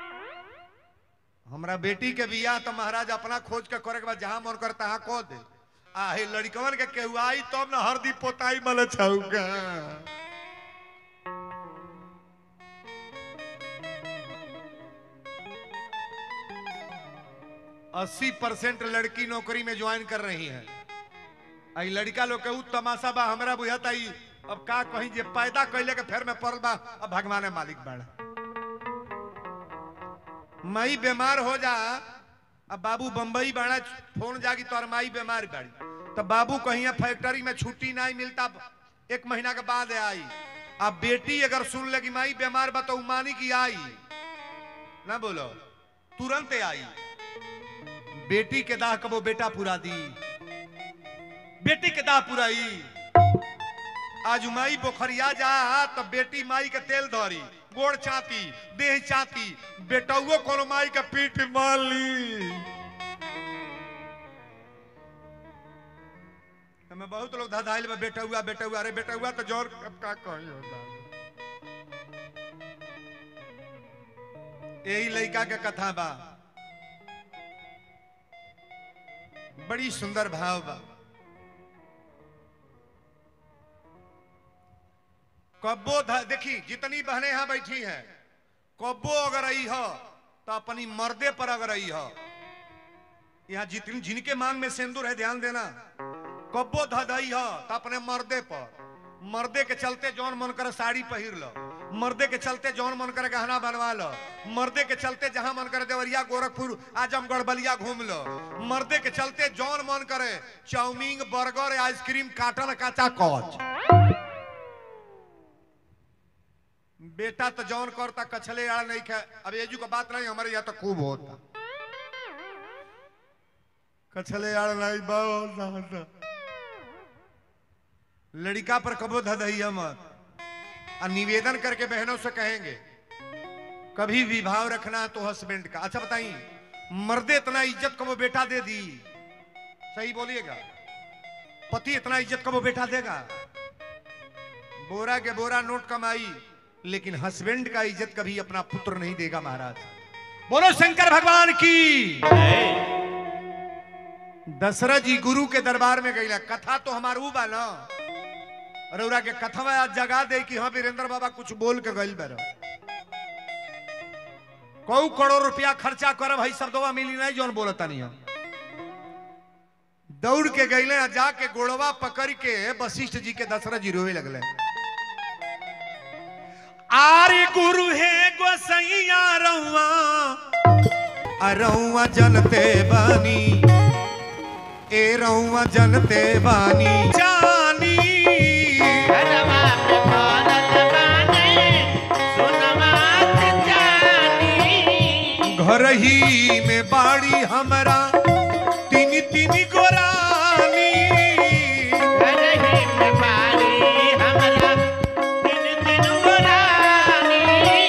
Speaker 1: हमरा बेटी के बियाह तो महाराज अपना खोज के करे के बाद जहां मन कर तहां कह दे आ हे लड़कवन के केहू आई तब ना हरदी पोताई मल छौगा अस्सी परसेंट लड़की नौकरी में ज्वाइन कर रही है आई लड़का लोग के उ तमाशा बा हमरा बुझाता ई अब का कहीं जे पैदा कैले के फेर में पड़ल बा अब भगवान मालिक बाड़ा माई बीमार हो जा अब बाबू बम्बई बाड़ा फोन जागी तोर माई बीमार बाड़ी तो बाबू कहीं फैक्ट्री में छुट्टी नहीं मिलता एक महीना के बाद आई अब बेटी अगर सुन लगी माई बीमार बा तो उ मानी की आई ना बोलो तुरंत आई बेटी के दाह कबो बेटा पूरा दी बेटी के दाह पुराई आज माई बोखरिया जा तब बेटी माई के तेल धरी गोड़ चाती देह चाती बेटौओ कोनो माई के पीठ मार ली हमें बहुत लोग धधाइल बा बेटा हुआ बेटा हुआ अरे बेटा हुआ तो जोर अब का कही होता यही लड़का के कथा बा बड़ी सुंदर भाव बा कब्बो ध- देखी जितनी बहनें यहां बैठी हैं कब्बो अगर आई हो तो अपनी मर्दे पर अगर आई हो यहाँ जितनी जिनके मांग में सिंदूर है ध्यान देना कब्बो धदई हो तो अपने मर्दे पर मर्दे के चलते जौन मन करे साड़ी पहिर लो मर्दे के चलते जौन मन करे गहना बनवा लो मर्दे के चलते जहां मन करे देवरिया गोरखपुर आजमगढ़ बलिया घूम लो मर्दे के चलते जौन मन करे चाउमीन बर्गर आइसक्रीम काटन काचा कच बेटा तो जौन करता कछले यार नहीं खे अब एजू का बात नहीं हमारे यहाँ तो खूब होता कछले यार नहीं बहुत ज्यादा लड़का पर कबो धदहिया मत और निवेदन करके बहनों से कहेंगे कभी भी भाव रखना है तो हस्बैंड का अच्छा बताइए मर्दे इतना इज्जत को वो बेटा दे दी सही बोलिएगा पति इतना इज्जत को वो बेटा देगा बोरा के बोरा नोट कमाई लेकिन हस्बैंड का इज्जत कभी अपना पुत्र नहीं देगा महाराज बोलो शंकर भगवान की
Speaker 2: जय
Speaker 1: दशरथ जी गुरु के दरबार में गई कथा तो हमार ऊ बा ना रउरा के कथा में आज जगा दे कि हाँ वीरेंद्र बाबा कुछ बोल के गई बेर कौ करोड़ रुपया खर्चा करब भाई सब दवा मिली नहीं जौन बोलता नहीं हम दौड़ के गईले आ जाके गोड़वा पकड़ के वशिष्ठ जी के दशरथ जी रोवे लगले आरे गुरु है गोसैया रहुआ अरहुआ जनते बानी ए रहुआ जनते बानी जानी
Speaker 2: घरवा पे भरत बानी, सुनमा के जानी।
Speaker 1: घर ही में बाड़ी हमरा तीन तीन गोरानी
Speaker 2: घर ही में बारी हमरा, दिन दिन गोरानी।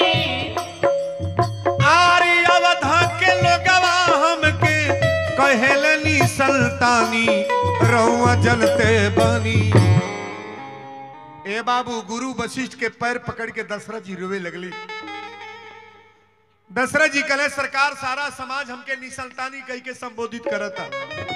Speaker 1: आरी अवधा के लोगवा हमके कहेलनी सल्तानी रहुआ जनते बानी ए बाबू गुरु वशिष्ठ के पैर पकड़ के दशरथ जी रोवे लगली दशरथ जी कले सरकार सारा समाज हमके निसंतानी कह के संबोधित करता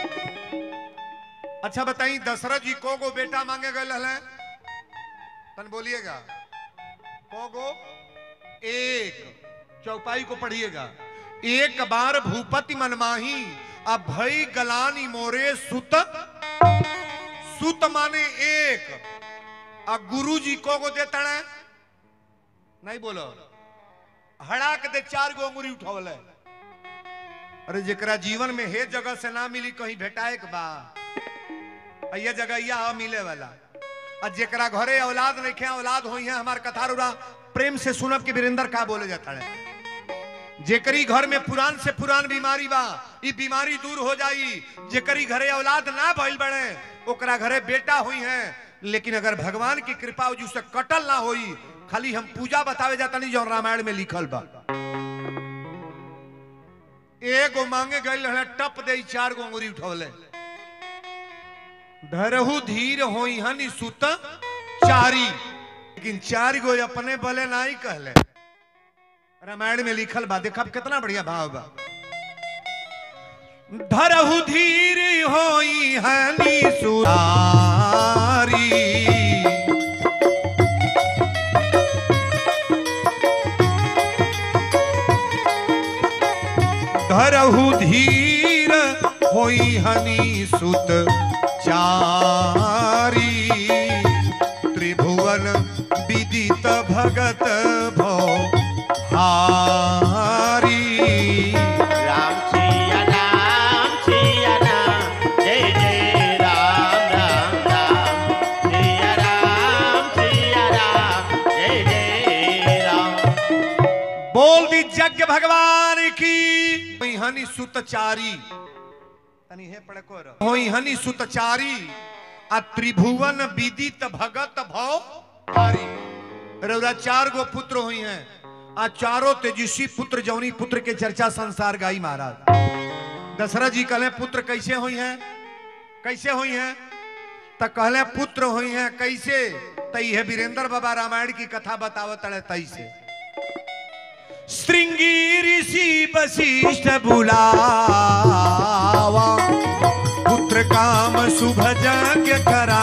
Speaker 1: अच्छा बताई दशरथ जी को गो बेटा मांगे गए हले तन बोलिएगा को गो एक चौपाई को पढ़िएगा एक बार भूपति मनमाही अब भई गलानी मोरे सुत सुत माने एक अब गुरु जी को को देता है नहीं बोलो हड़ाक दे चार गो अंगुरी उठावल है अरे जेकरा जीवन में हे जगह से ना मिली कहीं भेटाए के बा आ ये जगह यह मिले वाला आ जेकरा घरे औलाद नहीं खे औलाद होई है हमार कथा रुरा प्रेम से सुनब के वीरेंद्र का बोले जाता है जेकरी घर में पुरान से पुरान बीमारी बा ई बीमारी दूर हो जाई जेकरी घरे औलाद ना भइल बड़े ओकरा घरे बेटा हुई है लेकिन अगर भगवान की कृपा हो जिससे कटल ना होई खाली हम पूजा बतावे जाता नहीं जो रामायण में लिखल बा एगो मांगे गई रहे टप दे चार गो अंगुरी उठौले धरहु धीर होई हनी सुत चारी लेकिन चार गो अपने बले नहीं कहले रामायण में लिखल बा देखा कितना बढ़िया भाव बा धरहु धीर होई हनी सुतारी धरहु धीर होई हनी सुत चारी त्रिभुवन विदित भगत भो हारी
Speaker 2: राम सिया राम सिया राम, जय जय राम राम राम। सिया राम सिया राम,
Speaker 1: होई हनि सुतचारी तनी हे पड़े को होई हनि सुतचारी आ त्रिभुवन विदित भगत भव हारी रउरा चार गो पुत्र हुई हैं आ चारों तेजस्वी पुत्र जौनी पुत्र के चर्चा संसार गाई महाराज दशरथ जी कहले पुत्र कैसे हुई हैं कैसे हुई हैं त कहले पुत्र हुई हैं कैसे तई है वीरेंद्र बाबा रामायण की कथा बतावत अड़े तई से श्रृंगी ऋषि वशिष्ठ बुलावा पुत्र काम शुभ यज्ञ करा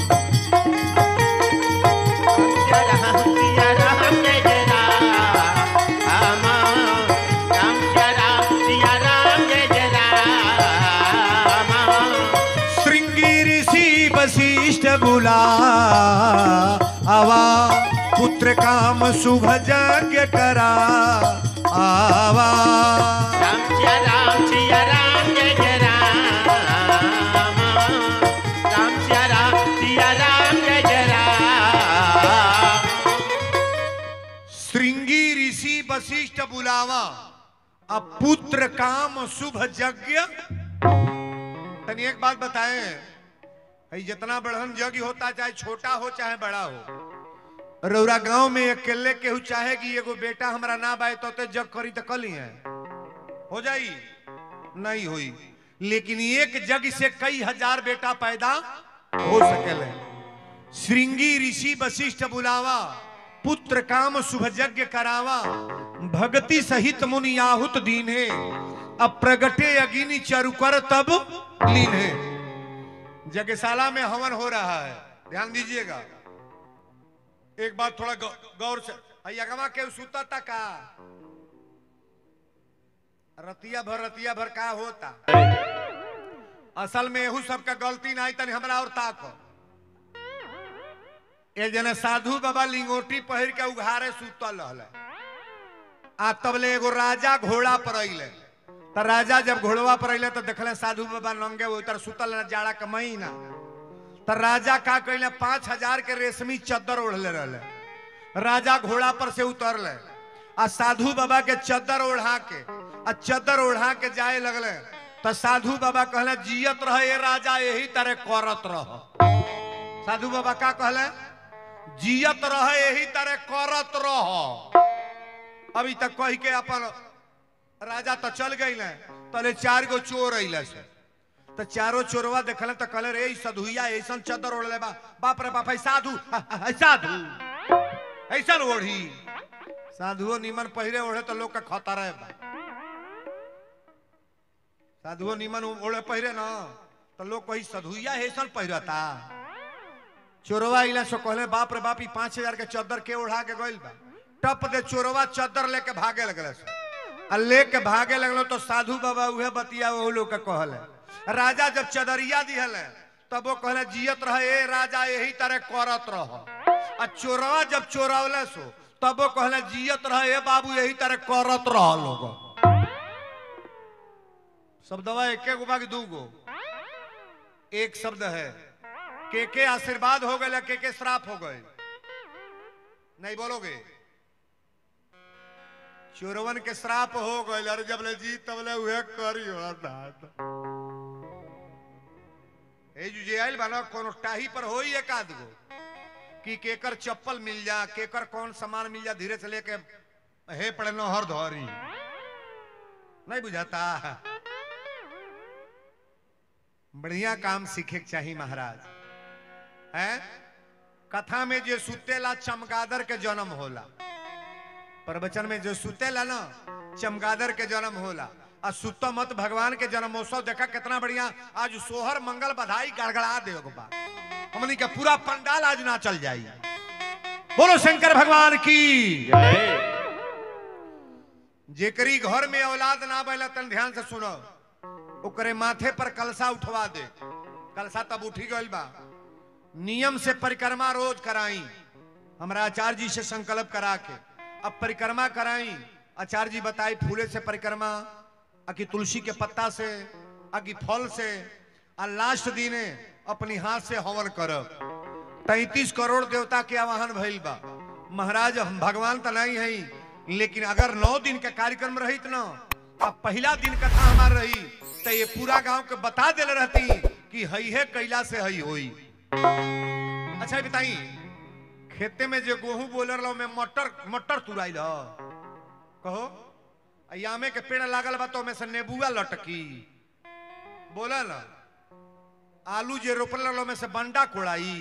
Speaker 2: राम सिया राम जय जय राम राम सिया राम सिया राम जय जय राम
Speaker 1: श्रृंगी ऋषि वशिष्ठ बुलावा पुत्र काम शुभ यज्ञ करा आवा
Speaker 2: राम सिया राम सिया राम जय जय राम राम सिया राम सिया राम जय जय राम
Speaker 1: श्रृंगी ऋषि वशिष्ठ बुलावा अब पुत्र काम शुभ यज्ञ तनी एक बात बताएं भाई जितना बड़हन यज्ञ होता चाहे छोटा हो चाहे बड़ा हो रौरा गांव में अकेले केहू चाहे कि एगो बेटा हमरा ना बाए तो ते जग करी तो कली है हो जाई नहीं हुई लेकिन एक जग से कई हजार बेटा पैदा हो सकेले श्रृंगी ऋषि वशिष्ठ बुलावा पुत्र काम शुभ यज्ञ करावा भक्ति सहित मुनि आहुत दीन है अब प्रगटे अगिनी चरुकर तब लीन है यज्ञशाला में हवन हो रहा है ध्यान दीजिएगा एक बात थोड़ा गौ- गौर से अगवा के सुता था का रतिया भर रतिया भर का होता असल में एहू सबका गलती नहीं तनी हमरा और ताक ए जने साधु बाबा लिंगोटी पहिर के उघारे सुतल रहले आ तबले एगो राजा घोड़ा पर अइले त राजा जब घोड़वा पर अइले तो देखले साधु बाबा नंगे वो उतर सुतल न जाड़ा के महीना त राजा का कइले पांच हजार के रेशमी चद्दर ओढ़ले रहले राजा घोड़ा पर से उतरले आ साधु बाबा के चद्दर ओढ़ा के आ चद्दर ओढ़ा के जाए लगले त साधु बाबा कहले जियत रहे ये राजा यही तरह करत रह साधु बाबा का कहले जियत रहे यही तरह करत रह अभी तक कह के अपन राजा तो चल गई तले चार गो चोर अइले से तो चारों चोरवा देखले तो कहले रे ई सधुइया ऐसन चदर ओढ़ले बा बाप रे बाप है साधु ह- ह- है साधु ऐसन ओढ़ी साधुओ निमन पहिरे ओढ़े तो लोग का खतरा है बा साधुओ निमन ओढ़े पहिरे ना तो लोग कही सधुइया ऐसन पहिरता चोरवा इला सो कहले बाप रे बाप ई पांच हजार के चद्दर के ओढ़ा के गइल बा टप दे चोरवा चद्दर लेके भागे लगले से आ लेके भागे लगलो तो साधु बाबा उहे बतिया वो लोग के कहले राजा जब चदरिया दिहले तब वो कहले जियत रहे ए राजा यही तरह करत रह आ चोरवा जब चोरवले सो तब वो कहले जियत रहे ए बाबू यही तरह करत रह लोग शब्दवा एके गो बाकी दू गो एक शब्द है के के आशीर्वाद हो गए के के श्राप हो गए नहीं बोलोगे चोरवन के श्राप हो गए अरे जब ले जी तब ले उहे करी हो दादा ए जो जे आइल बना कोनो टाही पर होई एक आध गो कि केकर चप्पल मिल जा केकर कौन सामान मिल जा धीरे से लेके हे पड़े नहर धरी नहीं बुझाता बढ़िया काम सीखे के चाहिए महाराज है कथा में जो सुतेला चमगादर के जन्म होला प्रवचन में जो सुतेला ना चमगादर के जन्म होला आ सुतो मत भगवान के जन्मोत्सव देखा कितना बढ़िया आज सोहर मंगल बधाई गड़गड़ा दे बा हमनी के पूरा पंडाल आज ना चल जाई बोलो शंकर भगवान की
Speaker 2: जय
Speaker 1: जेकरी घर में औलाद ना बैला तन ध्यान से सुनो ओकरे माथे पर कलसा उठवा दे कलसा तब उठी गइल बा नियम से परिक्रमा रोज कराई हमरा आचार्य जी से संकल्प करा के अब परिक्रमा कराई आचार्य जी बताई फूले से परिक्रमा आ कि तुलसी के पत्ता से आ कि फल से आ लास्ट दिने अपनी हाथ से हवन करब तैतीस करोड़ देवता के आवाहन भइल बा महाराज हम भगवान तो नहीं है लेकिन अगर नौ दिन के कार्यक्रम रहित ना अब पहला दिन कथा हमार रही तो ये पूरा गांव के बता दिल रहती कि हई है कैला से हई होई अच्छा ये बताई खेते में जो गेहूं बोलर लो में मटर मटर तुराइल ह कहो अयामे के पेड़ लागल बा तो में से नेबुआ लटकी बोलल आलू जे रोपल लो में से बंडा कोड़ाई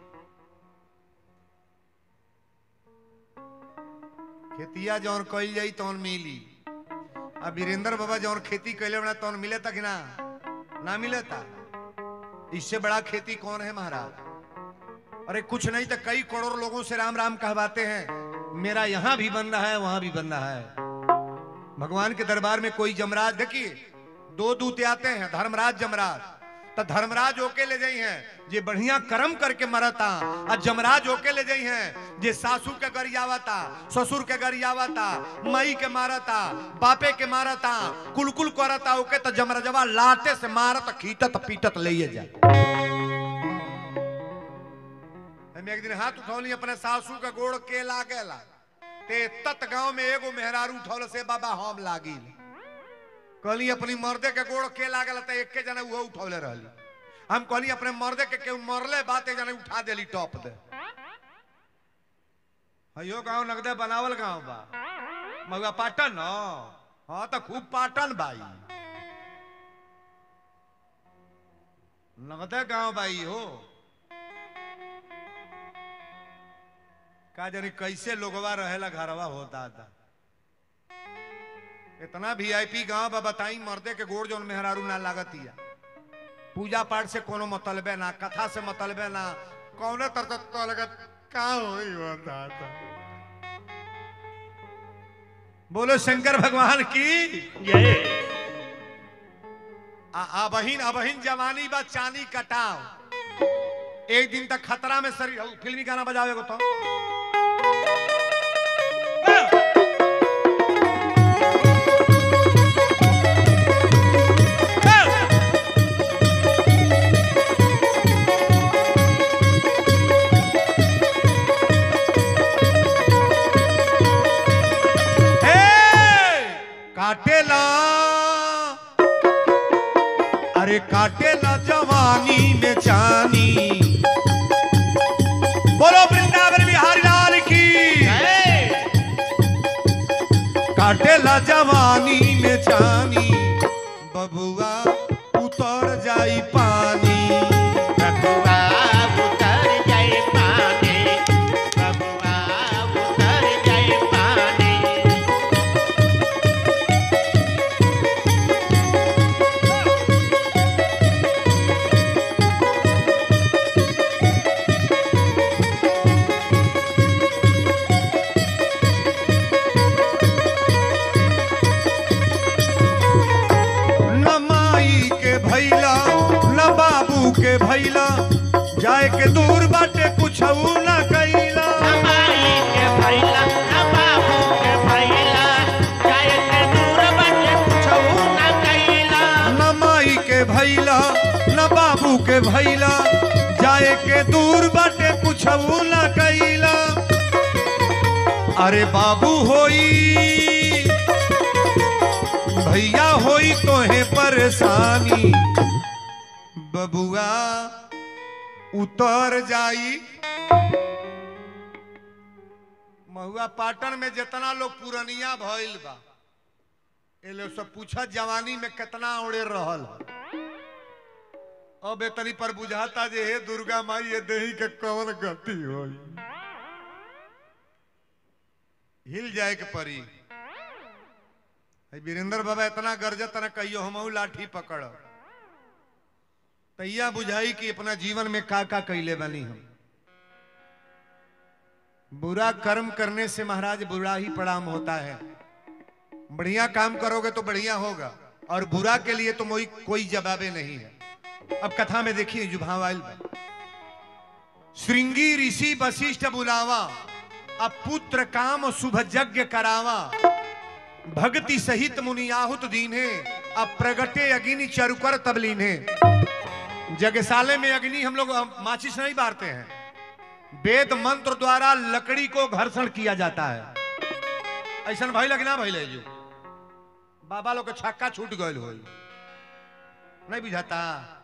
Speaker 1: खेतिया जौन कइल जाई तौन मिली आ वीरेंद्र बाबा जौन खेती कैले बना तौन मिले तक ना ना मिले था इससे बड़ा खेती कौन है महाराज अरे कुछ नहीं तो कई करोड़ लोगों से राम राम कहवाते हैं मेरा यहां भी बन रहा है वहां भी बन रहा है भगवान के दरबार में कोई जमराज देखिए दो दूत आते हैं धर्मराज जमराज तो धर्मराज होके ले जाई हैं जे बढ़िया कर्म करके मरता और जमराज होके ले जाई हैं जे सासू के गरियावता ससुर के गरियावता मई के मारता बापे के मारता कुलकुल करता ओके तो जमराजवा लाटे से मारत खींचत पीटत ले जा हम एक दिन हाथ उठौली अपने सासू के गोड़ के लागेला ते तत गांव में एगो मेहरारू उठौल से बाबा हम लागी कहली अपनी मर्दे के गोड़ के लागल त एके जना उहो उठौले रहली हम कहली अपने मर्दे के केहू मरले बात एक जना उठा देली टॉप दे हयो गांव नगदे बनावल गांव बा मगुआ पाटन न हाँ तो खूब पाटन बाई नगदे गांव बाई हो का जानी कैसे लोगवा रहेला घरवा होता था इतना वीआईपी गांव बा बताई मर्दे के गोड़ जोन मेहरारू ना लागतिया पूजा पाठ से कोनो मतलबे ना कथा से मतलबे ना कौने तरह तो लगत का होई बता था बोलो शंकर भगवान की
Speaker 2: जय
Speaker 1: आ अबहिन अबहिन जवानी बा चानी कटाव एक दिन तक खतरा में शरीर औ, फिल्मी गाना बजावे को तो हे! काटेला अरे काटेला जवानी में चानी बोलो वृंदावन बिहारी लाल की
Speaker 2: जय
Speaker 1: काटेला जवानी में चानी बबुआ उतर जाई पानी
Speaker 2: बबुआ उतर जाए पानी बबुआ उतर जाए पानी
Speaker 1: न माई के भैला न बाबू के भैला जाए के दूर बाटे कुछ न कैला
Speaker 2: हमारी के भैला न बाबू के भैला जाए के दूर बटे कुछऊ न कैला
Speaker 1: न माई के भैला न बाबू के भैला जाए के दूर बाटे कुछ न कैला अरे बाबू होई भैया होई तोहे परेशानी बबुआ उतर जाई महुआ पाटन में जितना लोग पुरनिया भइल बा ए लोग सब पूछा जवानी में कितना उड़े रहल ह। अब एतनी पर बुझाता जे हे दुर्गा माई ये देही के कौन गति होई हिल जाए के परी है वीरेंद्र बाबा इतना गरजत न कहियो हमहू लाठी पकड़ तैया बुझाई कि अपना जीवन में का का कैले बनी हम बुरा कर्म करने से महाराज बुरा ही परिणाम होता है बढ़िया काम करोगे तो बढ़िया होगा और बुरा के लिए तो मोई कोई जवाबे नहीं है अब कथा में देखिए जुभावाइल श्रृंगी ऋषि वशिष्ठ बुलावा अब पुत्र काम शुभ यज्ञ करावा भक्ति सहित मुनियाहुत दीन्हे अब प्रगटे अग्नि चरुकर तब लीन्हे जगसाले में अग्नि हम लोग अ, माचिस नहीं बारते हैं वेद मंत्र द्वारा लकड़ी को घर्षण किया जाता है ऐसा भाई लगना भाई ले जो बाबा लोग के छक्का छूट गए हो नहीं बुझाता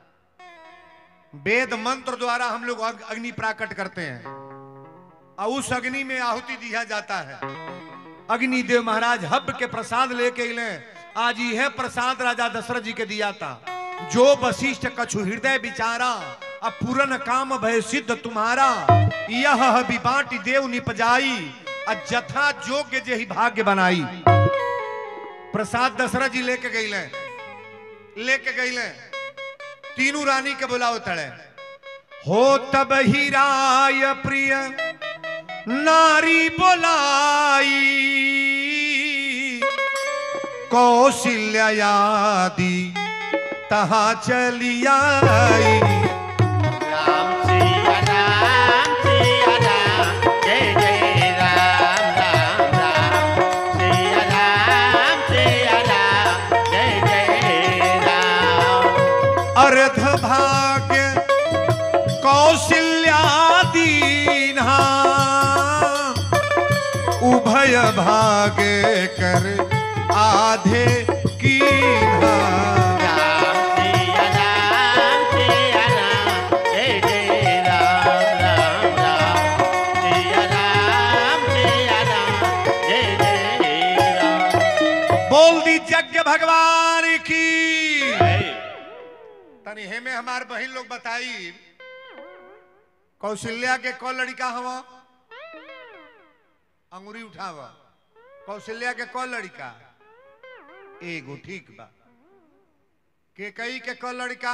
Speaker 1: वेद मंत्र द्वारा हम लोग अग- अग्नि प्राकट करते हैं और उस अग्नि में आहुति दिया जाता है अग्निदेव महाराज हब के प्रसाद लेके अले आज यह प्रसाद राजा दशरथ जी के दिया था जो वशिष्ठ कछु हृदय विचारा अब पूरन काम भय सिद्ध तुम्हारा यह विबाट देव निपजाई अ जथा जोग्य जे ही भाग्य बनाई प्रसाद दशरथ जी लेके गईले लेके गईले तीनों रानी के बुलाओ तड़े हो तब ही राय प्रिय नारी बोलाई कौशल्यादि तहा चली आई
Speaker 2: राम सिया राम सिया राम जय जय राम राम राम सिया राम सिया राम जय जय राम
Speaker 1: अर्ध भाग्य कौशल्यादीना उभय भाग्य कर आधे की
Speaker 2: राम सिया राम सिया राम जय जय राम राम राम सिया राम सिया राम जय जय राम
Speaker 1: बोल दी यज्ञ भगवान की
Speaker 2: जय
Speaker 1: तनी हेमे हमार बहन लोग बताई कौशल्या के कौ लड़का हवा अंगुरी उठावा कौशल्या के कौ लड़का एगो ठीक बा के कई के कौ लड़का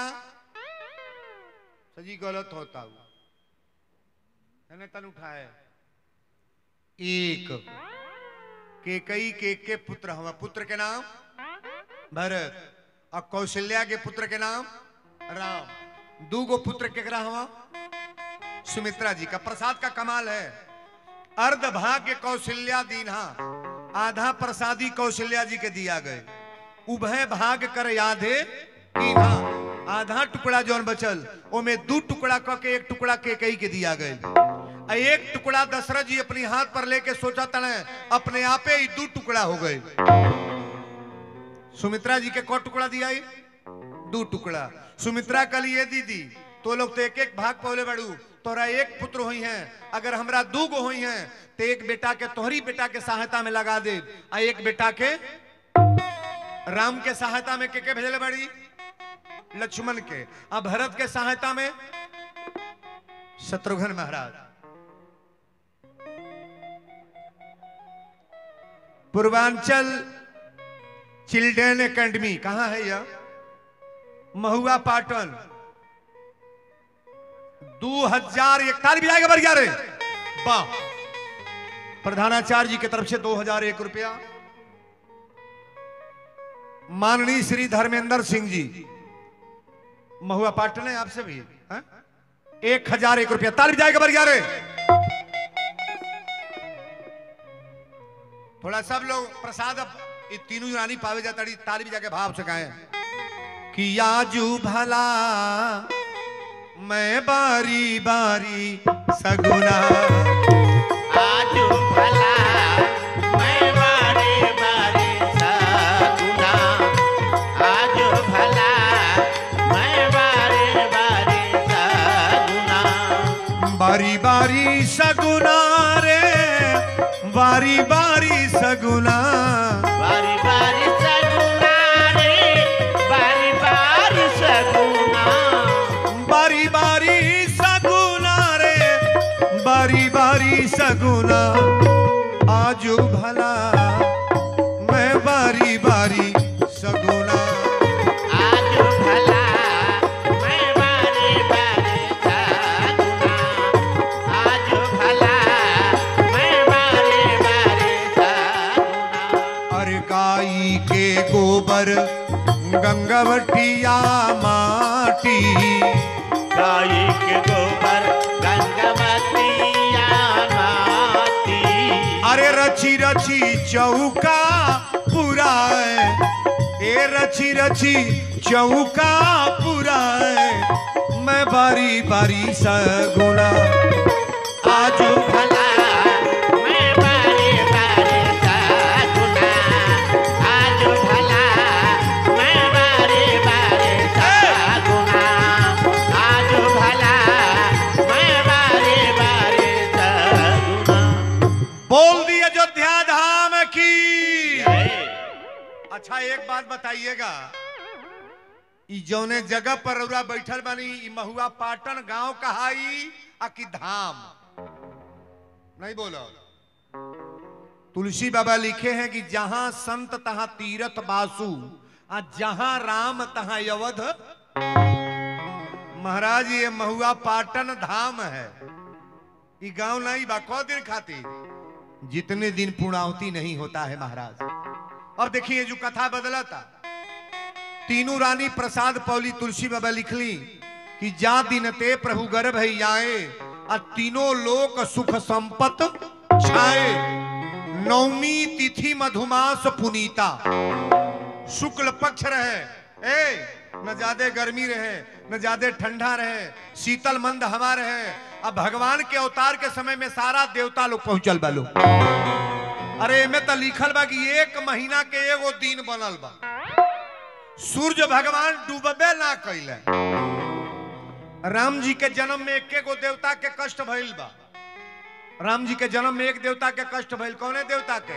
Speaker 1: सजी गलत होता हुआ है तन उठाए एक के कई के के पुत्र हवा पुत्र के नाम भरत और कौशल्या के पुत्र के नाम राम दू गो पुत्र केकरा हवा सुमित्रा जी का प्रसाद का कमाल है अर्ध भाग्य कौशल्या दीन्हा आधा प्रसादी कौशल्या जी के दिया गए उभय भाग कर यादे कीन्हा आधा टुकड़ा जौन बचल ओमे दू टुकड़ा क के एक टुकड़ा के कई के दिया गए आ एक टुकड़ा दशरथ जी अपनी हाथ पर लेके सोचा तने अपने आपे ही दू टुकड़ा हो गए सुमित्रा जी के को टुकड़ा दिया ही? दू टुकड़ा सुमित्रा कल ये दीदी तो लोग तो एक एक भाग पौले बड़ू तोरा एक पुत्र हुई हैं अगर हमरा दू गो हुई हैं तो एक बेटा के तोहरी बेटा के सहायता में लगा दे आ एक बेटा के राम के सहायता में के के भेजले बड़ी लक्ष्मण के आ भरत के सहायता में शत्रुघ्न महाराज पूर्वांचल चिल्ड्रन एकेडमी कहां है यह महुआ पाटन दो हजार इकतालीस भी आएगा बढ़िया रे वाह प्रधानाचार्य जी की तरफ से दो हजार एक रुपया माननीय श्री धर्मेंद्र सिंह जी महुआ पाटन है आपसे भी हाँ? एक हजार एक रुपया ताली जाएगा बढ़िया रे थोड़ा सब लोग प्रसाद अब ये तीनों यूनानी पावे जाता रही ताली भी जाके भाव से गाए कि याजू भला मैं बारी बारी सगुना
Speaker 2: आजू भला मैं बारे बारे सगुना आजू भला मैं बारे बारे सगुना
Speaker 1: बारी बारी सगुना रे बारी बारी सगुना
Speaker 2: बारी बारी सगुना रे बारी बारी सगुना
Speaker 1: बारी बारी सगुना रे बारी बारी सगुना आजू भला मैं बारी बारी सगुना
Speaker 2: आजू भला मैं बारे बारे सगुना आजू भला मैं बारे बारे सगुना
Speaker 1: अरे गाई के गोबर गंगवटिया माटी
Speaker 2: गाई के गोबर गंगवतिया माती
Speaker 1: अरे रची रची चौका पुराए ए रची रची चौका पुराए मैं बारी बारी सगुना
Speaker 2: आजू भला मैं बारे बारे सगुना आजू भला
Speaker 1: बताइएगा ई जौने जगह पर रउरा बैठल बानी ई महुआ पाटन गांव कहाई आ कि धाम नहीं बोलो तुलसी बाबा लिखे हैं कि जहां संत तहां तीरथ बासु आ जहां राम तहां अवध महाराज ये महुआ पाटन धाम है ये गांव नहीं बा कौ दिन खाती जितने दिन पूर्णावती नहीं होता है महाराज अब देखिए जो कथा बदला था तीनों रानी प्रसाद पौली तुलसी बाबा लिखली कि जा दिन ते प्रभु गर्भ है आए आ तीनों लोक सुख संपत छाए नवमी तिथि मधुमास पुनीता शुक्ल पक्ष रहे ए न ज्यादा गर्मी रहे न ज्यादा ठंडा रहे शीतल मंद हवा रहे अब भगवान के अवतार के समय में सारा देवता लोग पहुंचल बा लोग अरे एमे तो लिखल बा कि एक महीना के एगो दिन बनल बा सूर्य भगवान डूबबे ना कैले राम जी के जन्म में एक गो देवता के कष्ट भइल बा राम जी के जन्म में एक देवता के कष्ट भइल कौने देवता के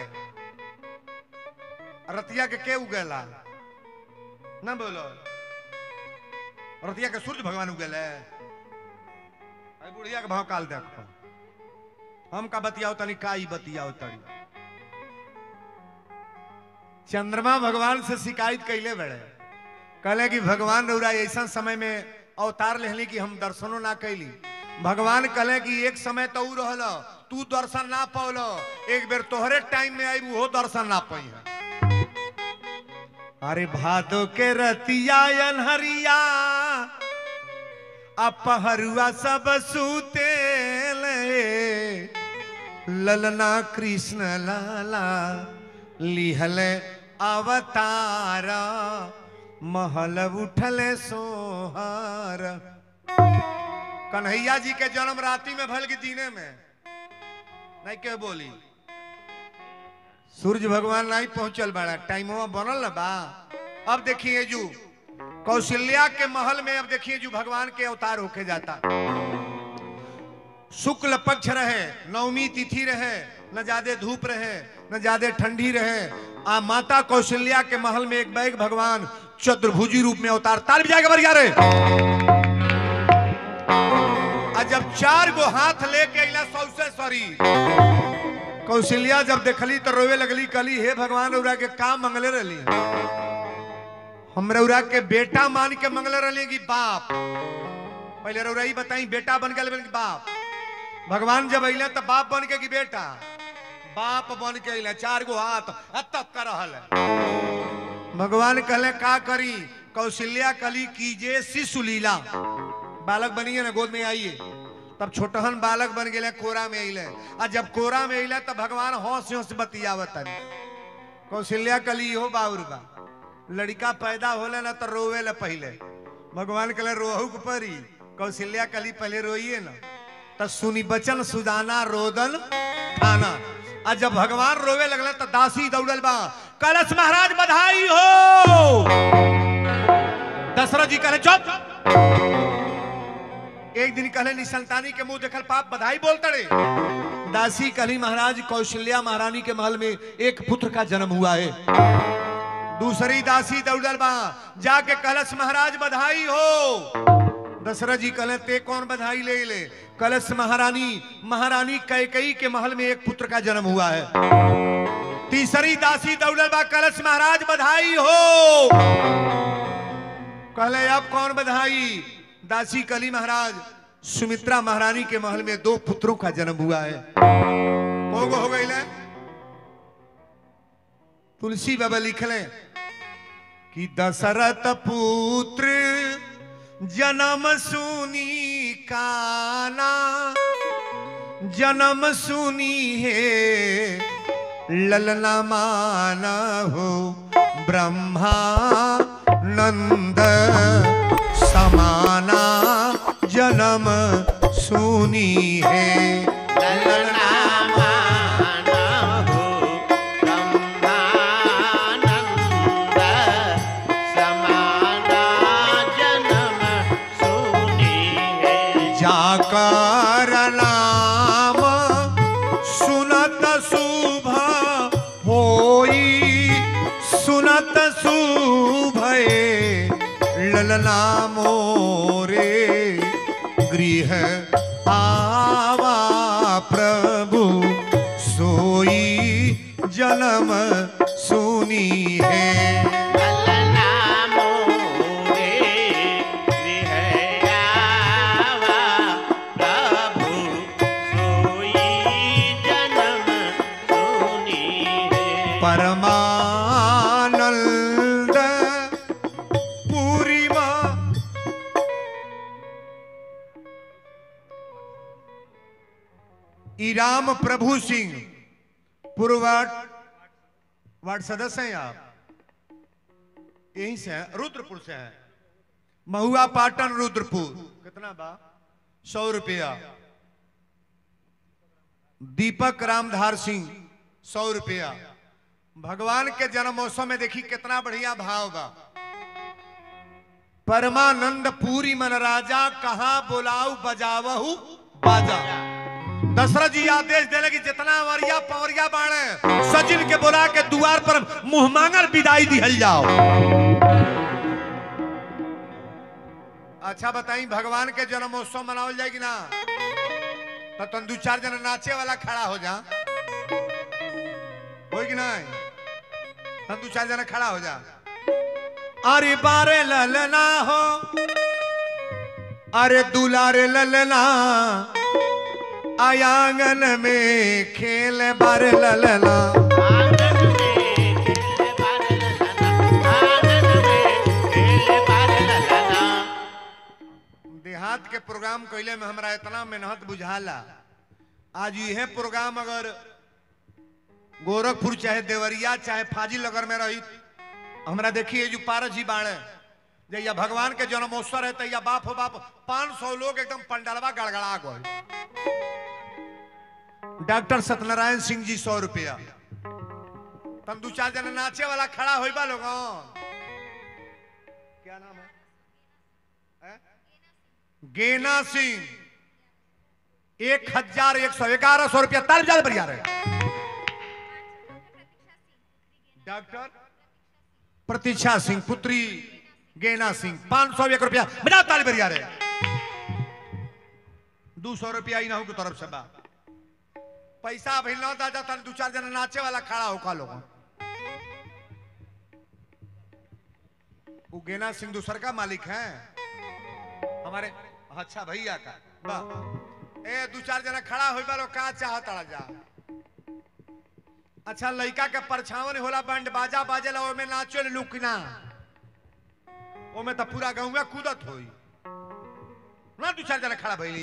Speaker 1: रतिया के के उगेला ना बोलो रतिया के सूर्य भगवान उगेले अरे बुढ़िया के भाव काल देखो हम का बतियाओ तनी का ही बतियाओ तनी चंद्रमा भगवान से शिकायत कैले बड़े कहले कि भगवान रौरा ऐसा समय में अवतार लेहली कि हम दर्शनो ना कैली भगवान कहले कि एक समय तो ऊ रहल तू दर्शन ना पौल एक बेर तोहरे टाइम में आई वो दर्शन ना पाई है अरे भादो के रतिया अनहरिया अपहरुआ सब सूते ललना कृष्ण लाला लिहल अवतार महल उठल सोहार कन्हैया जी के जन्म राति में भल की दीने में नहीं के बोली सूर्य भगवान नहीं पहुंचल बड़ा टाइम बनल ना बा अब देखिए जू कौशल्या के महल में अब देखिए जो भगवान के अवतार होके जाता शुक्ल पक्ष रहे नवमी तिथि रहे न ज्यादा धूप रहे न ज्यादा ठंडी रहे आ माता कौशल्या के महल में एक बैग भगवान चतुर्भुजी रूप में अवतार तार भी जाके बरिया रे आ जब चार गो हाथ लेके अला सौसे सरी कौशल्या जब देखली तो रोवे लगली कली हे भगवान रौरा के काम मंगले रही हम रौरा के बेटा मान के मंगले रही कि बाप पहले रौरा ही बताई बेटा बन गए कि बाप भगवान जब अले तो बाप बन के कि बेटा बाप बन के अले चार गो हाथ तक कर रहल है भगवान कहले का करी कौशल्या कली कीजे शिशु लीला बालक बनिए ना गोद में आइए तब छोटहन बालक बन गए कोरा में अले आ जब कोरा में अले तब भगवान हौस हौस बतियावत कौशल्या कली हो बाउर बा लड़का पैदा होले ना तो रोवे ले पहले भगवान कहले रोहू के परी कौशल्या कली पहले रोइए ना तो सुनी बचन सुदाना रोदन खाना आ जब भगवान रोवे लगल तो दासी दौड़ल बा कलश महाराज बधाई हो दशरथ जी कहले चुप एक दिन कहले निसंतानी के मुंह देखल पाप बधाई बोल तड़े दासी कहली महाराज कौशल्या महारानी के महल में एक पुत्र का जन्म हुआ है दूसरी दासी दौड़ल बा जाके कलश महाराज बधाई हो दशरथ जी कहले ते कौन बधाई ले ले कलश महारानी महारानी कैकई के महल में एक पुत्र का जन्म हुआ है तीसरी दासी दौड़ल बा कलश महाराज बधाई हो कहले अब कौन बधाई दासी कली महाराज सुमित्रा महारानी के महल में दो पुत्रों का जन्म हुआ है हो गो हो गई ले? तुलसी बाबा लिखले कि दशरथ पुत्र जन्म सुनी काना जन्म सुनी है ललना माना हो ब्रह्मा नंद समाना जन्म सुनी है
Speaker 2: ललना माना हो ब्रह्मानंद समाना जन्म सुनी है
Speaker 1: जाकर नाम सुनत शुभ होई सुनत शुभ ललना मोरे गृह आवा प्रभु सोई जन्म सुनी है
Speaker 2: ललना मोरे गृह आवा प्रभु सोई जन्म सुनी है
Speaker 1: परमानंद पूरिमा ई राम प्रभु सिंह पूर्व वार्ड वार्ड सदस्य हैं आप यहीं से हैं रुद्रपुर से हैं महुआ पाटन रुद्रपुर कितना बा सौ रुपया दीपक रामधार सिंह सौ रुपया भगवान के जन्मोत्सव में देखी कितना बढ़िया भाव बा परमानंद पूरी मन राजा कहा बोलाऊ बजावहू बाजा दशरथ जी आदेश देने की जितना वरिया पवरिया बाणे सजिन के बोला के द्वार पर मुंह मांगल विदाई दिहल जाओ अच्छा बताई भगवान के जन्मोत्सव मनावल जाए कि ना तो तुम दू चार जना नाचे वाला खड़ा हो जा हो कि नहीं तुम दू चार जना खड़ा हो जा अरे बारे ललना हो अरे दुलारे ललना आयांगन में खेल बारे ललना
Speaker 2: आंगन में खेले बार ललना आंगन में खेले बार ललना
Speaker 1: देहात के प्रोग्राम कैले में हमरा इतना मेहनत बुझाला आज यह प्रोग्राम अगर गोरखपुर चाहे देवरिया चाहे फाजिल नगर में रही हमरा देखिए जो पारस जी बाणे जैया भगवान के जन्मोत्सव है तैया बाप हो बाप पांच सौ लोग एकदम पंडालवा गड़गड़ा गए डॉक्टर सत्यनारायण सिंह जी सौ रुपया तम दू चार जना नाचे वाला खड़ा होइबा लोगन क्या नाम है, है? गेना सिंह एक हजार एक सौ ग्यारह सौ रुपया ताल ज्यादा बढ़िया रहे डॉक्टर प्रतीक्षा सिंह पुत्री गेना सिंह पांच सौ एक रुपया बजाओ ताली बढ़िया रहे दू सौ रुपया इनाहू की तरफ से बा पैसा अभी न दादा तन दू चार जना नाचे वाला खड़ा होका लोग वो गेना सिंह दूसर का मालिक है हमारे अच्छा भैया का वाह ए दू चार जना खड़ा हो लोग का चाहता जा अच्छा लड़का के परछावन होला बैंड बाजा बाजेला ओमे नाचो लुकना ओमे तो पूरा गाँव कूदत होई ना दू चार जना खड़ा भइली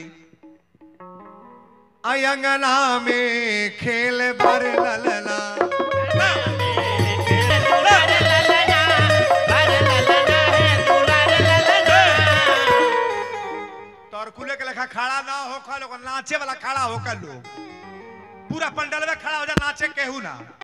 Speaker 1: अयंगना में खेल बर ललना
Speaker 2: बार ललना बार ललना है दुलार ललना
Speaker 1: तोरकुले के लेखा खड़ा ना होखा लोग नाचे वाला खड़ा होकर लोग पूरा पंडल में खड़ा हो जा नाचे केहू ना